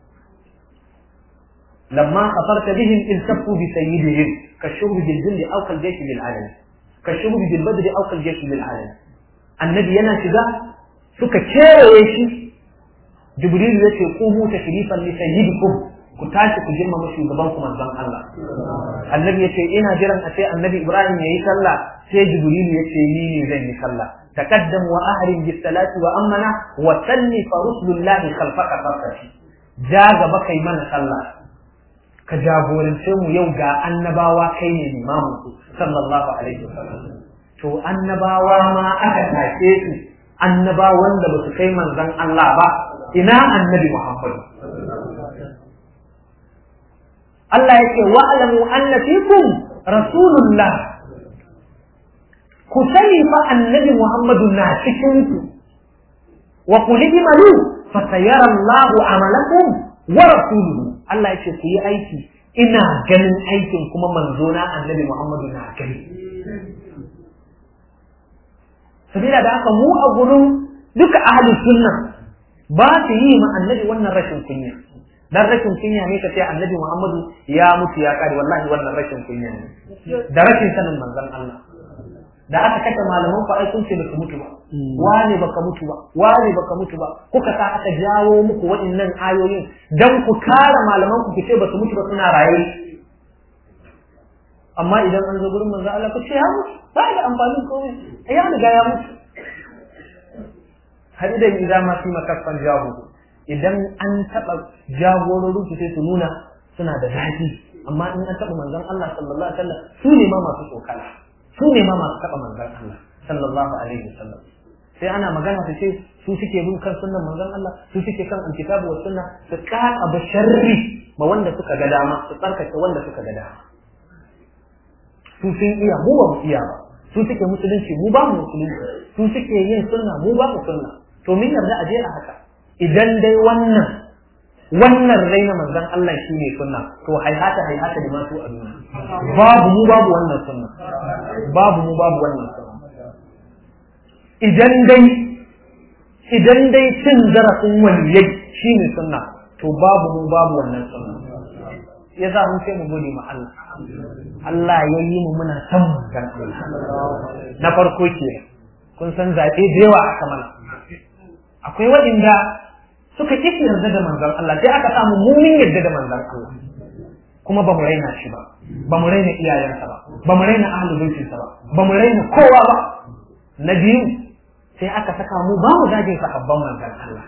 لما خطرت بهم التفوا بسيدهم كالشرب بالجند او كالجيش بالعلن كالشرب بالبدر او كالجيش بالعلن النبي yana shiga suka kewaye shi jibril ya ce qumu tashrifan li sayyidikum ku tashi ku girmama shugaban ku manzon Allah annabi ya ce ina jiran a ce annabi ibrahim yayi sallah sai jibril ya ce ni ne zan yi sallah taqaddam wa ahrim bis salati wa amana wa salli fa rusulullahi khalfaka farkashi ja gaba kai mana sallah ka jagorance mu yau ga annabawa kai ne limamin su sallallahu alaihi wasallam to annabawa ma aka take su annabawan da basu kai manzon Allah ba ina annabi Muhammad Allah yake wa'lamu anna fikum rasulullah ku sani fa annabi Muhammadu na cikin ku wa qul imalu fa sayara Allahu amalakum wa rasuluhu Allah ya ce ku yi aiki ina ganin aikin kuma manzo na annabi Muhammadu na gani sabila da haka mu a gurin duka ahli sunna ba su yi ma annabi wannan rashin kunya dan rashin kunya ne ka ce annabi Muhammadu ya mutu ya kare wallahi wannan rashin kunya ne da rashin sanin manzon Allah da aka kashe malaman ku ai kun ce su mutu ba wane baka mutu ba wane baka mutu ba kuka sa aka jawo muku waɗannan ayoyin dan ku kare malaman ku ce ba su mutu ba suna raye amma idan an zo gurin manzo Allah ku ce ya mutu ba da amfanin komai ai ya riga ya mutu har idan idan ma fi makaffan jahu idan an taba jagororin su sai su nuna suna da zafi amma in an taba manzon Allah sallallahu alaihi wasallam su ne ma masu tsokala su ne ma masu taɓa manzon Allah sallallahu alaihi wasallam sai ana magana su ce su suke bin kan sunnan manzon Allah su suke kan alkitabu wa sunna su ƙara ba sharri ma wanda suka ga dama su tsarkake wanda suka ga dama su sun iya mu ba mu iya ba su suke musulunci mu ba mu musulunci su suke yin sunna mu ba mu sunna to min yarda a je a haka idan dai wannan wannan raina manzon Allah shi ne sunna to haihata haihata da masu aduna babu mu babu wannan sunna babu mu babu wannan sunna idan dai idan dai cin zarafin waliyai shine sunna to babu mu babu wannan sunna ya za mu sai mu gode ma Allah Allah ya yi mu muna san manzon Allah na farko ke kun san zaɓe da yawa aka mana akwai waɗanda suka ƙi yarda da manzon Allah sai aka samu mumin yarda da manzon Allah kuma ba mu raina shi ba ba mu raina iyayensa ba ba mu raina ahlul baitinsa ba ba mu raina kowa ba na biyu sai aka saka mu ba mu zagin sahabban manzon Allah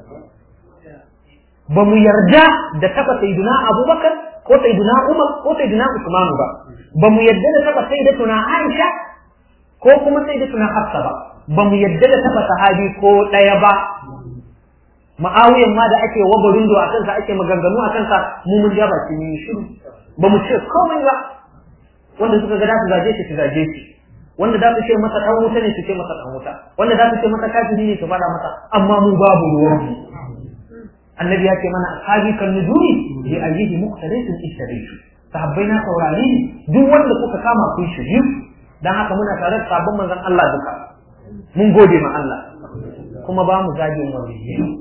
ba mu yarda da taba sayyidina Abubakar ko sayyidina Umar ko sayyidina Usman ba ba mu yarda da taba sayyidatuna Aisha ko kuma sayyidatuna Hafsa ba ba mu yarda da taba sahabi ko daya ba ma'awiyan ma da ake wabarin do a kansa ake maganganu a kansa mu mun ja baki mun shiru ba mu ce komai ba wanda suka ga da su zage shi su zage shi wanda da su ce masa dan wuta ne su ce masa dan wuta wanda da su ce masa kafiri ne su fada masa amma mu babu ruwan mu annabi ya ce mana ashabi kan nujumi bi ayyihi muqtadin ishtaritu sahabbai na saurare ne duk wanda kuka kama kun shiryu dan haka muna tare da sabon manzon Allah duka mun gode ma Allah kuma ba mu zagin wani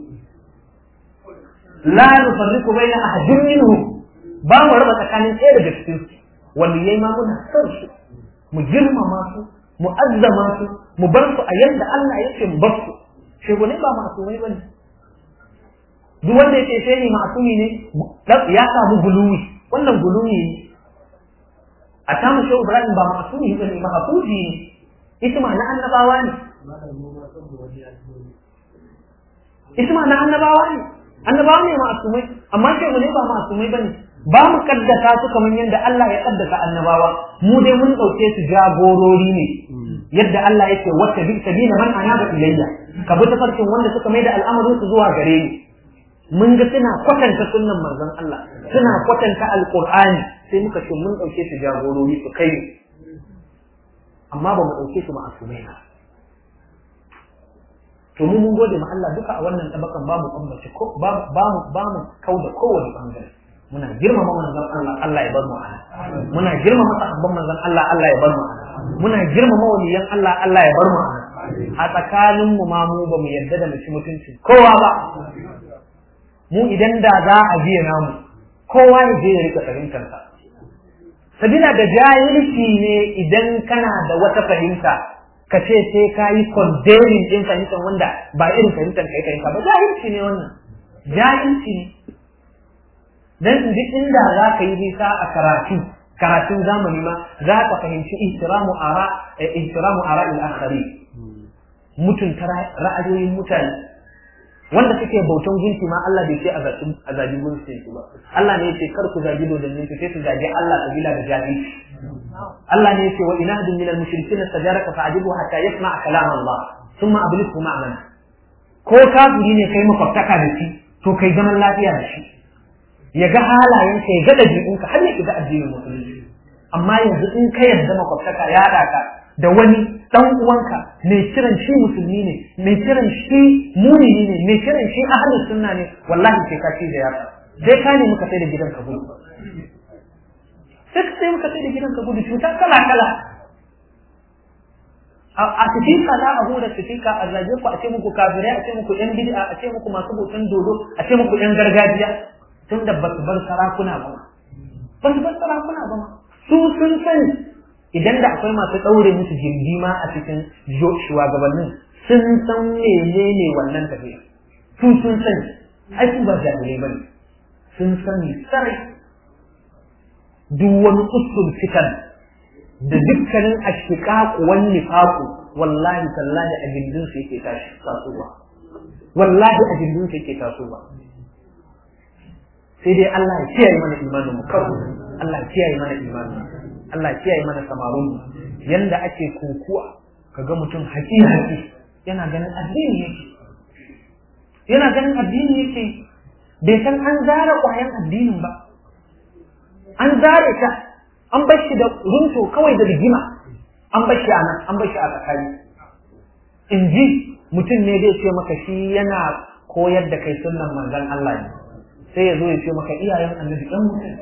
la nufarriqu baina ahadin minhum ba mu raba tsakanin ɗaya daga cikin su waliyai ma muna son su mu girmama su mu azzama su mu bar su a yanda Allah yake mu bar su shegone ba masumai bane duk wanda yake sai ni masumi ne ya samu guluwi wannan guluwi ne a samu shehu Ibrahim ba masumi bane ba hafuzi ne isma na annabawa ne isma na annabawa ne annabawa ne masumai amma shehu ne ba masumai bane ba mu kaddasa su kamar yadda Allah ya kaddasa annabawa mu dai mun dauke su jagorori ne yadda Allah yake wata bi sabila man anaba ilayya ka bi tafarkin wanda suka mai da al'amarin su zuwa gare ni mun ga suna kwatanta sunnan manzon Allah suna kwatanta alqur'ani sai muka ce mun dauke su jagorori su kai amma ba mu dauke su ma'asumai ba to mu mun gode ma Allah duka a wannan tabakan ba mu kambace ko ba mu ba mu kauda kowane bangare muna girmama manzon Allah Allah ya bar mu ana muna girmama sahabban manzon Allah Allah ya bar mu ana muna girmama waliyan Allah Allah ya bar mu ana a tsakanin mu ma mu ba mu yarda da mutum mutunci kowa ba mu idan da za a biya namu kowa ya je ya rika fahimtar sa sabila da jahilci ne idan kana da wata fahimta ka ce sai ka yi condemning din fahimtar wanda ba irin fahimtar kai fahimta ba jahilci ne wannan jahilci ne dan duk inda za ka yi nisa a karatu karatun zamani ma za ka fahimci ihtiramu ara ihtiramu ara al-akhari mutunta ra'ayoyin mutane wanda suke bautan gunki ma Allah bai ce a zabi a zabi gunki ba Allah ne yace kar ku zabi dodannin ku sai su zabi Allah kabila da jahilci Allah ne yace wa inahdu min al-mushrikeena istajaraka fa'ajibu hatta yasma'a kalam Allah thumma ablighu ma'ana ko kafiri ne kai makwabtaka da shi to kai zaman lafiya da shi ya ga halayenka ya ga ɗabi'unka har ya shiga addinin musulunci amma yanzu in ka yarda makwabtaka ya haɗa ka da wani ɗan uwanka mai kiran shi musulmi ne mai kiran shi mumini ne mai kiran shi ahlus sunna ne wallahi sai ka ci da yaka sai ka ne muka sai da gidanka gudu sai ka sai muka sai da gidanka gudu cuta kala kala a sifika za a hura sifika a zage ku a ce muku kafirai a ce muku yan bid'a a ce muku masu bautan dodo a ce muku yan gargajiya tun da ba su bar sarakuna ba ba su bar sarakuna ba su sun sani idan da akwai masu ɗaure musu jirgi ma a cikin shugabannin sun san menene wannan tafiya su sun sani ai su ba jami'ai ba ne sun sani sarai duk wani kusur fitan da dukkanin ashiƙaƙu wani nifaku wallahi tallahi a gindin su yake tasowa wallahi a gindin su yake tasowa sai dai Allah ya kiyaye mana imanin mu kawai Allah ya kiyaye mana imanin Allah ya kiyaye mana samarun mu yanda ake kokuwa kaga mutum haƙi haƙi yana ganin addini yake yana ganin addini yake bai san an zara ƙwayan addinin ba an zare ta an bar shi da runto kawai da rigima an bar shi a nan an bar shi a tsakani in ji mutum ne zai ce maka shi yana koyar da kai sunnan manzon Allah ne sai ya zo ya ce maka iyayen annabi ɗan mutum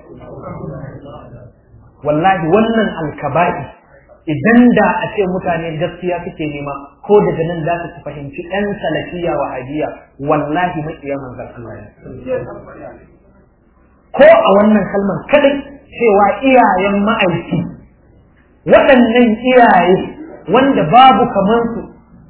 wallahi wannan alkaba'i idan da a ce mutane gaskiya suke nema ko daga nan za su fahimci ɗan salafiya wa hadiya wallahi maƙiya manzan Allah ko a wannan kalmar kadai cewa iyayen ma'aiki waɗannan iyaye wanda babu kamansu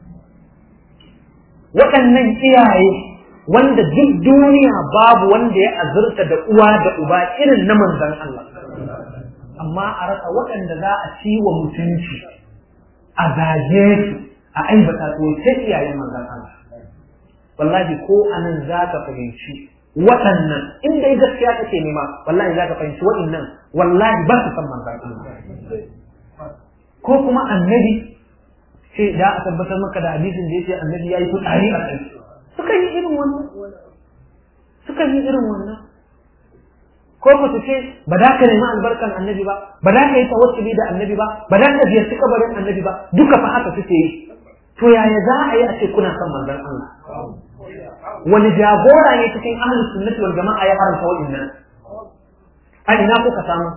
waɗannan iyaye wanda duk duniya babu wanda ya azurta da uwa da uba irin na manzan Allah amma a rasa waɗanda za a ci wa mutunci a zage su a aibata su sai iyayen manzan Allah wallahi ko anan za ka fahimci waɗannan in dai gaskiya kake nema wallahi za ka fahimci waɗannan wallahi ba su san manzan Allah ko kuma annabi ce da a tabbatar maka da hadisin da yake annabi yayi fitsari a kai suka yi irin wannan suka yi irin wannan ko ba su ce ba za ka nemi albarkan annabi ba ba za ka yi tawassuli da annabi ba ba za ka ziyarci kabarin annabi ba duka fa haka suke yi to yaya za a yi a ce kuna son manzon Allah wani jagora ne cikin ahlus sunnati wal jama'a ya haramta wa'annan a ina kuka samu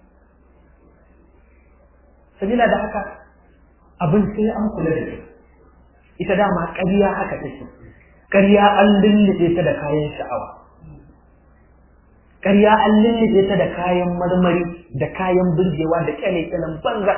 sabila da haka abin sai an kula da shi ita dama ƙarya haka take ƙarya an lullube ta da kayan sha'awa ƙarya an lullube ta da kayan marmari da kayan burgewa da kyale-kyalen banza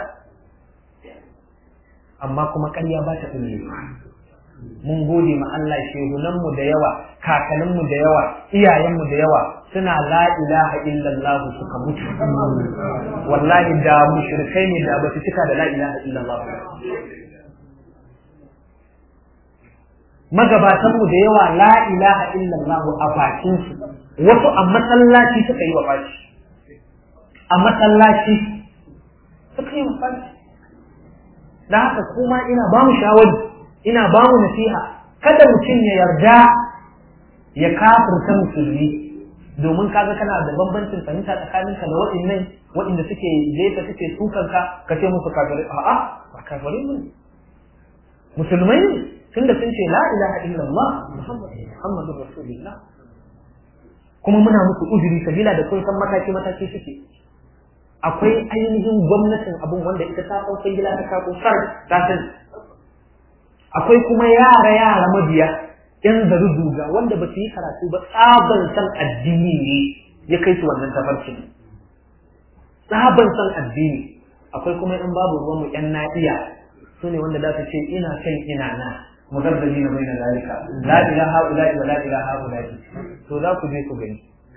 amma kuma ƙarya ba ta ɗullewa mun gode ma Allah shehunanmu da yawa kakanninmu da yawa iyayenmu da yawa suna la ilaha illallah suka mutu wallahi da mushrikai ne da basu cika da la ilaha illallah magabatanmu da yawa la ilaha illallah a bakin su wasu a masallaci suka yi wa fashi a masallaci suka yi wa fashi da haka kuma ina ba mu shawari ina ba mu nasiha kada mutum ya yarda ya kafirta musulmi domin kaga kana da bambancin fahimta tsakaninka da waɗannan waɗanda suke jefa suke sukan ka ka ce musu kafirai a'a ba kafirai ne musulmai ne tunda sun ce la ilaha illallah muhammadur rasulullah kuma muna musu uzuri sabila da kun san mataki mataki suke akwai ainihin gwamnatin abun wanda ita ta san gila ta kako sar ta sani akwai kuma yara yara mabiya yan zaru duga wanda ba su yi karatu ba tsaban san addini ne ya kai su wannan tafarkin tsaban san addini akwai kuma in babu ruwan mu yan na'iya su ne wanda za su ce ina kan ina na mugarzali na baina zalika la ilaha illa wa la ilaha illa to za ku je ku gani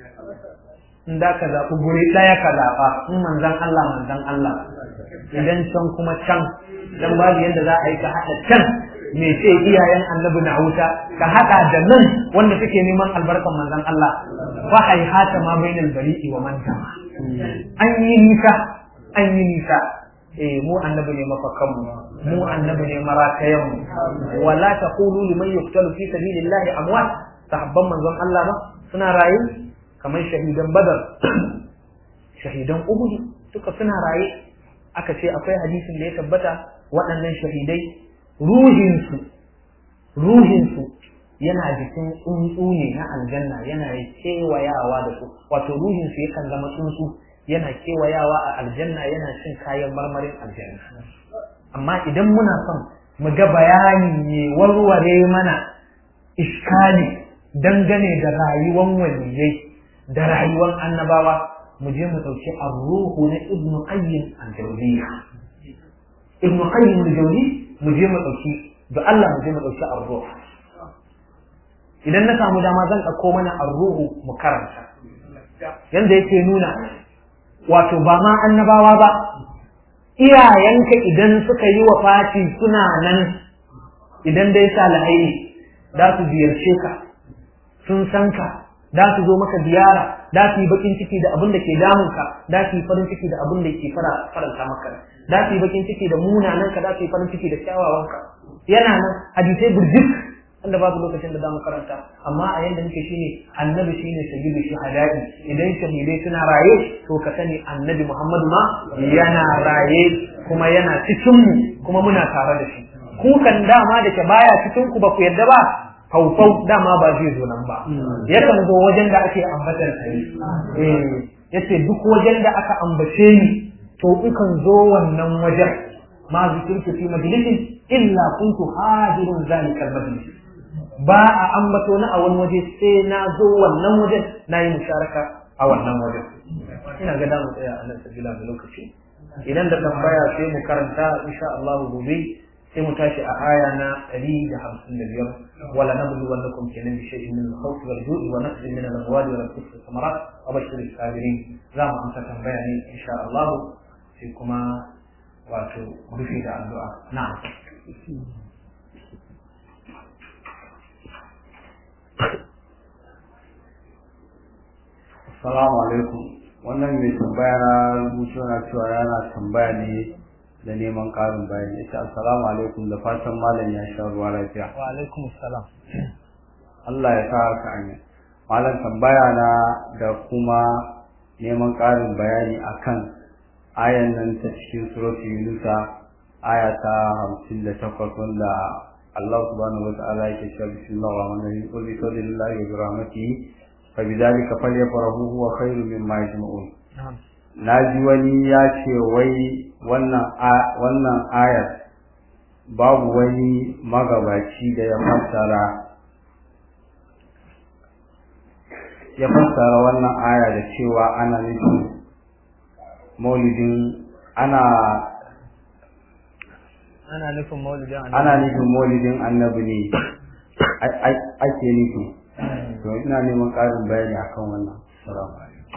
in da ka zaɓi guri ɗaya ka zaɓa in manzan Allah manzan Allah idan can kuma can dan babu yadda za a yi ka haɗa can me ce iyayen annabi na wuta ka haɗa da nan wanda suke neman albarkan manzan Allah fa haihata ma bainal bari'i wa man an yi nisa an yi nisa eh mu annabi ne mafakan mu mu annabi ne marakayan mu wala taqulu liman yuqtalu fi sabilillahi amwat sahabban manzon Allah ba suna rayu kamar shahidan badar shahidan uhud duka suna raye aka ce akwai hadisin da ya tabbata waɗannan shahidai ruhinsu ruhinsu yana jikin tsuntsu ne na aljanna yana kewayawa da su wato ruhinsu yakan zama tsuntsu yana kewayawa a aljanna yana cin kayan marmarin aljanna amma idan muna son mu ga bayani ne warware mana iskali dangane da rayuwar waliyai da rayuwar annabawa mu je mu ɗauki arruhu na ibnu qayyim al-jawziyya ibnu qayyim al-jawzi mu je mu ɗauki da Allah mu je mu ɗauki arruhu idan na samu dama zan ɗauko mana arruhu mu karanta yanda yake nuna wato ba ma annabawa ba iyayenka idan suka yi wa fati suna nan idan dai salihai ne za su ziyarce ka sun san ka da su zo maka ziyara da su yi bakin ciki da abin da ke damun ka da su yi farin ciki da abin da ke faranta maka da su yi bakin ciki da munanan ka da su yi farin ciki da kyawawan ka yana nan hadisai burjik wanda babu lokacin da zamu karanta amma a yanda muke shine annabi shine sayyidu shuhada'i idan shahidai suna raye to ka sani annabi Muhammadu ma yana raye kuma yana cikin mu kuma muna tare da shi ku kan dama da ke baya cikin ku ba ku yarda ba faufau dama ba zai zo nan ba yakan zo wajen da ake ambatar sa ne eh yace duk wajen da aka ambace ni to ikan zo wannan wajen ma zikirtu fi majlisin illa kuntu hadirun zalikal majlis ba a ambato na a wani waje sai na zo wannan wajen na yi musharaka a wannan wajen ina ga damu tsaya a nan sabila da lokaci idan da tambaya sai mu karanta insha Allah gobe sai mu tashi a aya na 155 wala nablu wallakum kenan bi shay'in min al-khawf wal ju'i wa naqsin min al-amwali wal anfusi was thamarat wa bashir as-sabirin za mu amsa tambaya ne insha Allah sai kuma wato rufe da addu'a na'am Assalamu alaikum. Wannan mai tambaya na rubutu na cewa yana tambaya ne da neman ƙarin bayani. Ita assalamu alaikum da fatan malam ya sha ruwa lafiya. wa alaikum assalam Allah ya sa ka amin. Malam tambaya na da kuma neman ƙarin bayani akan ayan nan ta cikin surati Yunusa aya ta hamsin da takwas wanda Allah subhanahu wa ta'ala yake cewa bismillahir rahmanir rahim qul bi fadlillahi wa bi rahmatihi فبذلك فليفرحوا هو خير مما يجمعون na ji wani ya ce wai wannan ayar babu wani magabaci da ya fassara ya fassara wannan aya da cewa ana nufin maulidin ana ana nufin maulidin ana nufin maulidin annabi ne ake nufi to ina neman ƙarin bayani akan wannan salamu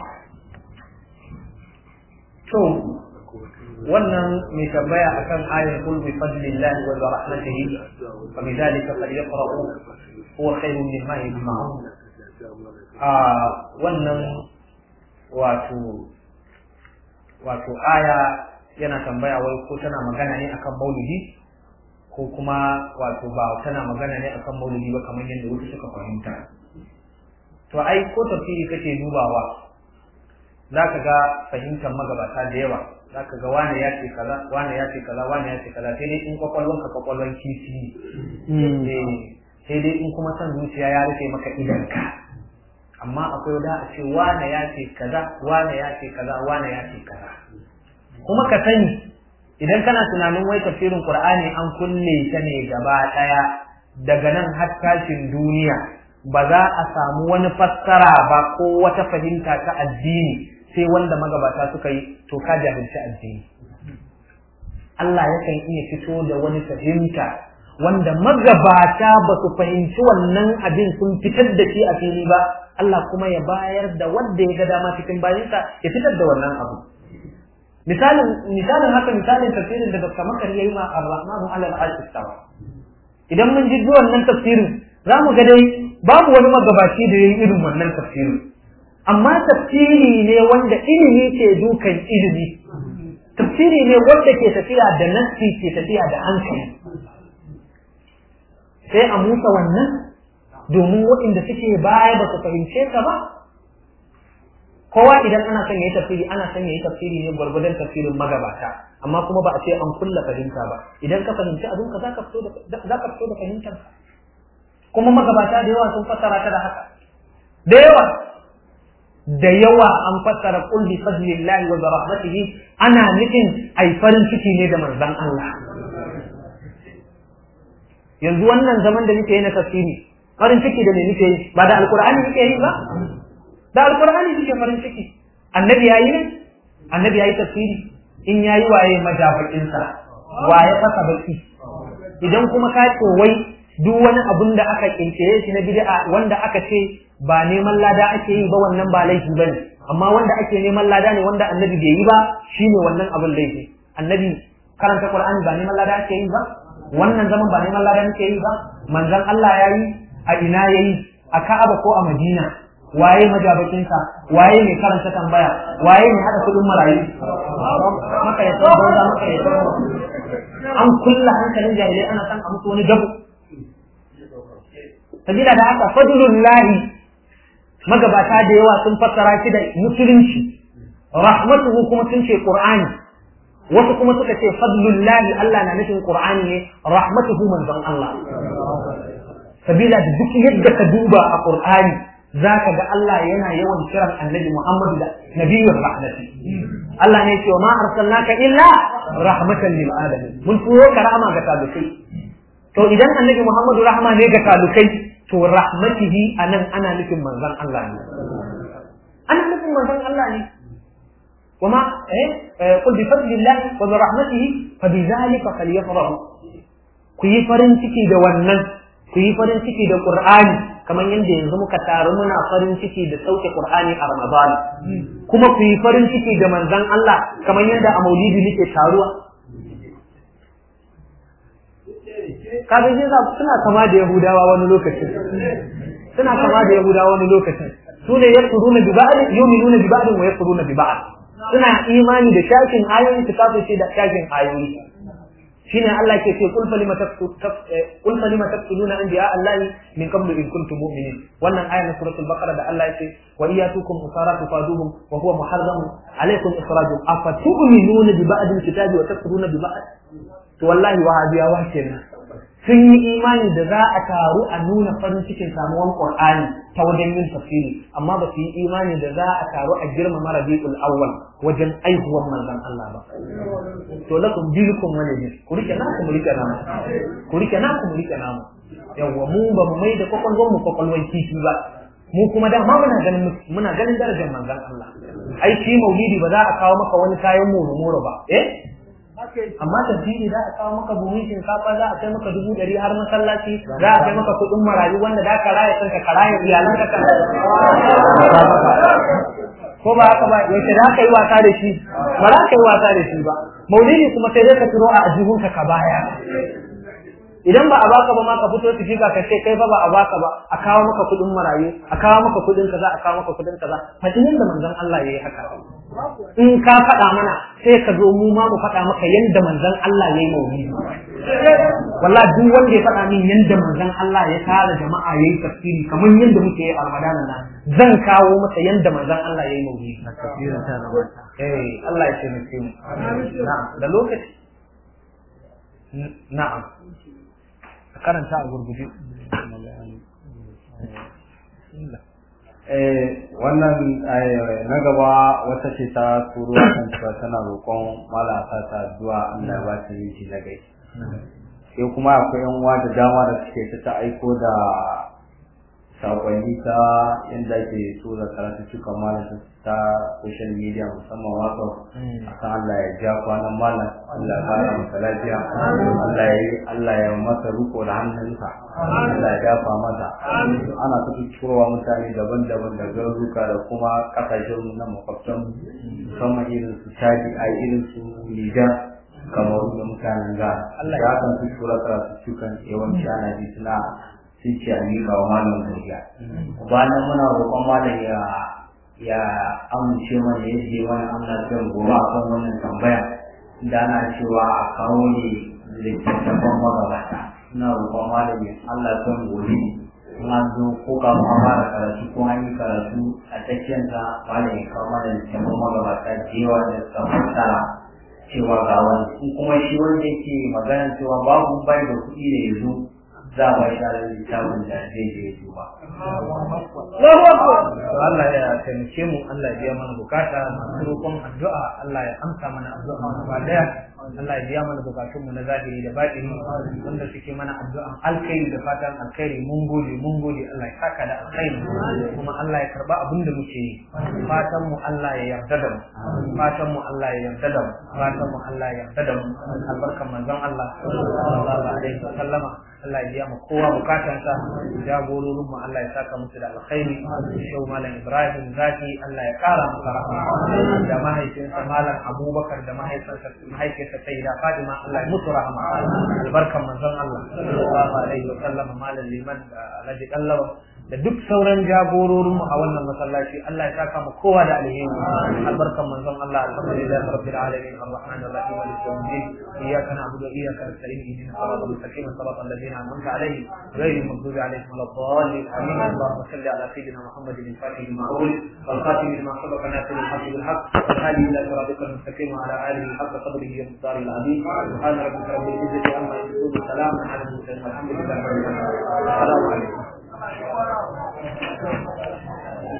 to wannan mai tambaya akan ayar kul bi fadlillahi wa bi rahmatihi fa bi dhalika falyaqra'u huwa khairun mimma yajma'un a wannan wato wato aya yana tambaya wai ko tana magana ne akan maulidi ko kuma wato ba tana magana ne akan maulidi ba kamar yadda wasu suka fahimta to ai ko tafsiri kake dubawa zaka ga fahimtar magabata da yawa zaka ga wani ya ce kaza wani ya ce kaza wani ya ce kaza sai dai in kwakwalwan ka kwakwalwan kifi eh sai dai in kuma san zuciya ya rufe maka idanka amma akwai wanda a ce wani ya ce kaza wani ya ce kaza wani ya ce kaza kuma ka sani idan kana tunanin wai tafsirin Qur'ani an kulle ta ne gaba daya daga nan har tashin duniya ba za a samu wani fassara ba ko wata fahimta ta addini sai wanda magabata suka yi to ka jahilci addini Allah yakan iya fito da wani fahimta wanda magabata ba su fahimci wannan abin sun fitar da shi a fili ba Allah kuma ya bayar da wanda ya ga dama cikin bayansa ya fitar da wannan abu misalin misalin haka misalin tafsirin da Dr. Makar yayi ma Ar-Rahmanu 'ala al-'arshi istawa idan mun ji wannan tafsirin za mu ga dai babu wani magabaci da yayi irin wannan tafsirin amma tafsiri ne wanda ilimi ke dukan ilimi tafsiri ne wanda ke tafiya da nassi ke tafiya da hankali sai a musa wannan domin waɗanda suke baya ba su fahimce ka ba kowa idan ana son yayi tafsiri ana son yayi tafsiri ne gwargwadon tafsirin magabata amma kuma ba a ce an kulla fahimta ba idan ka fahimci abin ka zaka fito da zaka fito da fahimtar kuma magabata da yawa sun fassara ta da haka da yawa da yawa an fassara qul bi fadlillahi wa bi rahmatihi ana nufin ai farin ciki ne da manzon Allah yanzu wannan zaman da muke yi na tafsiri farin ciki da me muke yi ba da alqur'ani muke yi ba da alqur'ani muke farin ciki annabi yayi ne annabi yayi tafsiri in yayi waye majabakin sa waye fasa baki idan kuma ka ce wai duk wani abun da aka kinkire shi na bid'a wanda aka ce ba neman lada ake yi ba wannan ba laifi bane amma wanda ake neman lada ne wanda annabi bai yi ba shine wannan abun laifi annabi karanta qur'ani ba neman lada ake yi ba wannan zaman ba neman lada ake yi ba manzon Allah yayi a ina yayi a Ka'aba ko a Madina waye majabakinsa waye mai karanta tambaya waye mai hada kudin marayu maka ya san banza maka ya san an kulla hankalin jahilai ana san a musu wani gabu sabila da haka fadlullahi magabata da yawa sun fassara shi da musulunci rahmatuhu kuma sun ce qur'ani wasu kuma suka ce fadlullahi Allah na nufin qur'ani ne rahmatuhu manzon Allah sabila da duk yadda ka duba a Qur'ani zaka ga Allah yana yawan kiran Annabi Muhammad da nabiyyur rahmati Allah ne ce wa ma arsalnaka illa rahmatan lil alamin mun turo ka rahama ga talukai to idan Annabi Muhammadu rahama ne ga talukai to rahmatihi anan ana nufin manzon Allah ne ana nufin manzon Allah ne وما إيه قل بفضل الله وبرحمته فبذلك فليفرحوا كي فرن ciki da wannan ku yi farin ciki da Qur'ani kamar yadda yanzu muka taru muna farin ciki da sauke Qur'ani a Ramadan kuma ku yi farin ciki da manzon Allah kamar yadda a Maulidi muke taruwa kaga shi suna kama da Yahudawa wani lokacin suna kama da Yahudawa wani lokacin su ne yakfuruna bi ba'd yu'minuna bi ba'd wa yakfuruna bi ba'd suna imani da shakin ayoyi su kafirce da shakin ayoyi shine Allah ke ce kul falima kul falima taqtuluna anbiya Allah min qablu in kuntum mu'minin wannan aya na suratul baqara da Allah yake wa iyatukum usara tufaduhum wa huwa muharram alaykum ikhrajum afa tu'minuna bi ba'd al-kitabi wa takfuruna bi ba'd to wallahi wahabiyawa kenan sun yi imani da za a taru a nuna farin cikin samuwan Qur'ani ta wajen yin tafsiri amma ba su yi imani da za a taru a girmama Rabiul Awwal wajen aihuwar manzon Allah ba to lakum dinukum wani din ku rike naku mu rike namu ku rike naku mu rike namu yawwa mu ba mu mai da kwakwalwar mu kwakwalwar kifi ba mu kuma da ma muna ganin muna ganin darajar manzon Allah ai shi maulidi ba za a kawo maka wani kayan moro ba eh amma tafsiri za a kawo maka buhun shinkafa za a kai maka dubu ɗari har masallaci za a kai maka kuɗin marayu wanda za ka raya kanka ka raya iyalanka ka ko ba haka ba yaushe za ka yi wasa da shi ba za ka yi wasa da shi ba maulidi kuma sai dai ka turo a ajihunka ka baya idan ba a baka ba ma ka fito tafiga ka ce kai fa ba a baka ba a kawo maka kuɗin marayu a kawo maka kuɗin kaza a kawo maka kuɗin kaza fadin da manzon Allah yayi haka in ka faɗa mana sai ka zo mu ma mu faɗa maka yanda manzon Allah yayi maulidi wallahi duk wanda ya faɗa min yanda manzon Allah ya tara jama'a yayi tafsiri kamar yanda muke yi a Ramadan nan zan kawo masa yanda manzon Allah yayi maulidi eh Allah ya taimake mu na'am da lokaci na'am karanta a gurguje wannan na gaba wata ce ta turo kan cewa tana roƙon malata ta zuwa Allah ba ta yi na gai sai kuma akwai yan uwa da dama da suke ta ta aiko da sakonni ta inda ke tura karatu cikin malata ta social media musamman wato akan Allah ya ja kwanan malam Allah ya fara masa lafiya Allah ya Allah ya masa ruko da hannunsa Allah ya dafa mata ana ta turowa mutane daban-daban da garuruka da kuma kasashen na makwabtan musamman irin su Chadi a irin su Nijar kamar da mutanen ga Allah ya kan tura karatu cikin yawanci ana ji suna sun ce a miƙa wa malam gariya bayan muna roƙon malam ya ya amince mana yadda wani amna kan gobe a kan wannan tambaya da ana cewa a kawo ne littattafan magabata ina roƙon malam ya Allah kan gobe na zo ko ka mu fara karatu ko an yi karatu a tsakiyar ta malam ya kawo mana littattafan magabata da yawa da suka fassara cewa ga wani kuma shi wanda yake magana cewa babu bai da kuɗi da ya zo za a ba shi littafin da zai je duba. Allah ya taimake mu Allah ya biya mana bukata masu roƙon addu'a Allah ya amsa mana addu'a gaba daya Allah ya biya mana bukatun mu na zahiri da batini wanda suke mana addu'an alkhairi da fatan alkhairi mun gode mun gode Allah ya saka da alkhairi kuma Allah ya karba abin da muke yi fatan mu Allah ya yarda da mu fatan mu Allah ya yarda da mu fatan mu Allah ya yarda da mu albarkan manzon Allah sallallahu alaihi wa sallama Allah ya biya mu kowa bukatansa jagororin mu Allah ya saka musu da alkhairi shau malam Ibrahim zaki Allah ya kara masa rahama da mahaifinsa malam Abubakar da mahaifinsa mahaifinsa Sayyida Fatima Allah ya musu rahama albarkan manzon Allah sallallahu alaihi wa sallam malam liman da Alhaji Kallawa da duk sauran jagororinmu a wannan masallaci Allah ya saka mu kowa da alheri albarkan manzon Allah alhamdulillah rabbil alamin arrahman arrahim malik yawmiddin iyyaka na'budu wa iyyaka nasta'in ihdinas siratal mustaqim siratal ladzina an'amta alaihim ghayril maghdubi alaihim waladdallin amin اللهم صل على سيدنا محمد الفاتح لما أغلق والخاتم لما سبق ناصر الحق بالحق والهادي إلى صراطك المستقيم وعلى آله حق قدره ومقداره العظيم سبحان ربك رب العزة عما يصفون وسلام على المرسلين والحمد لله رب العالمين السلام عليكم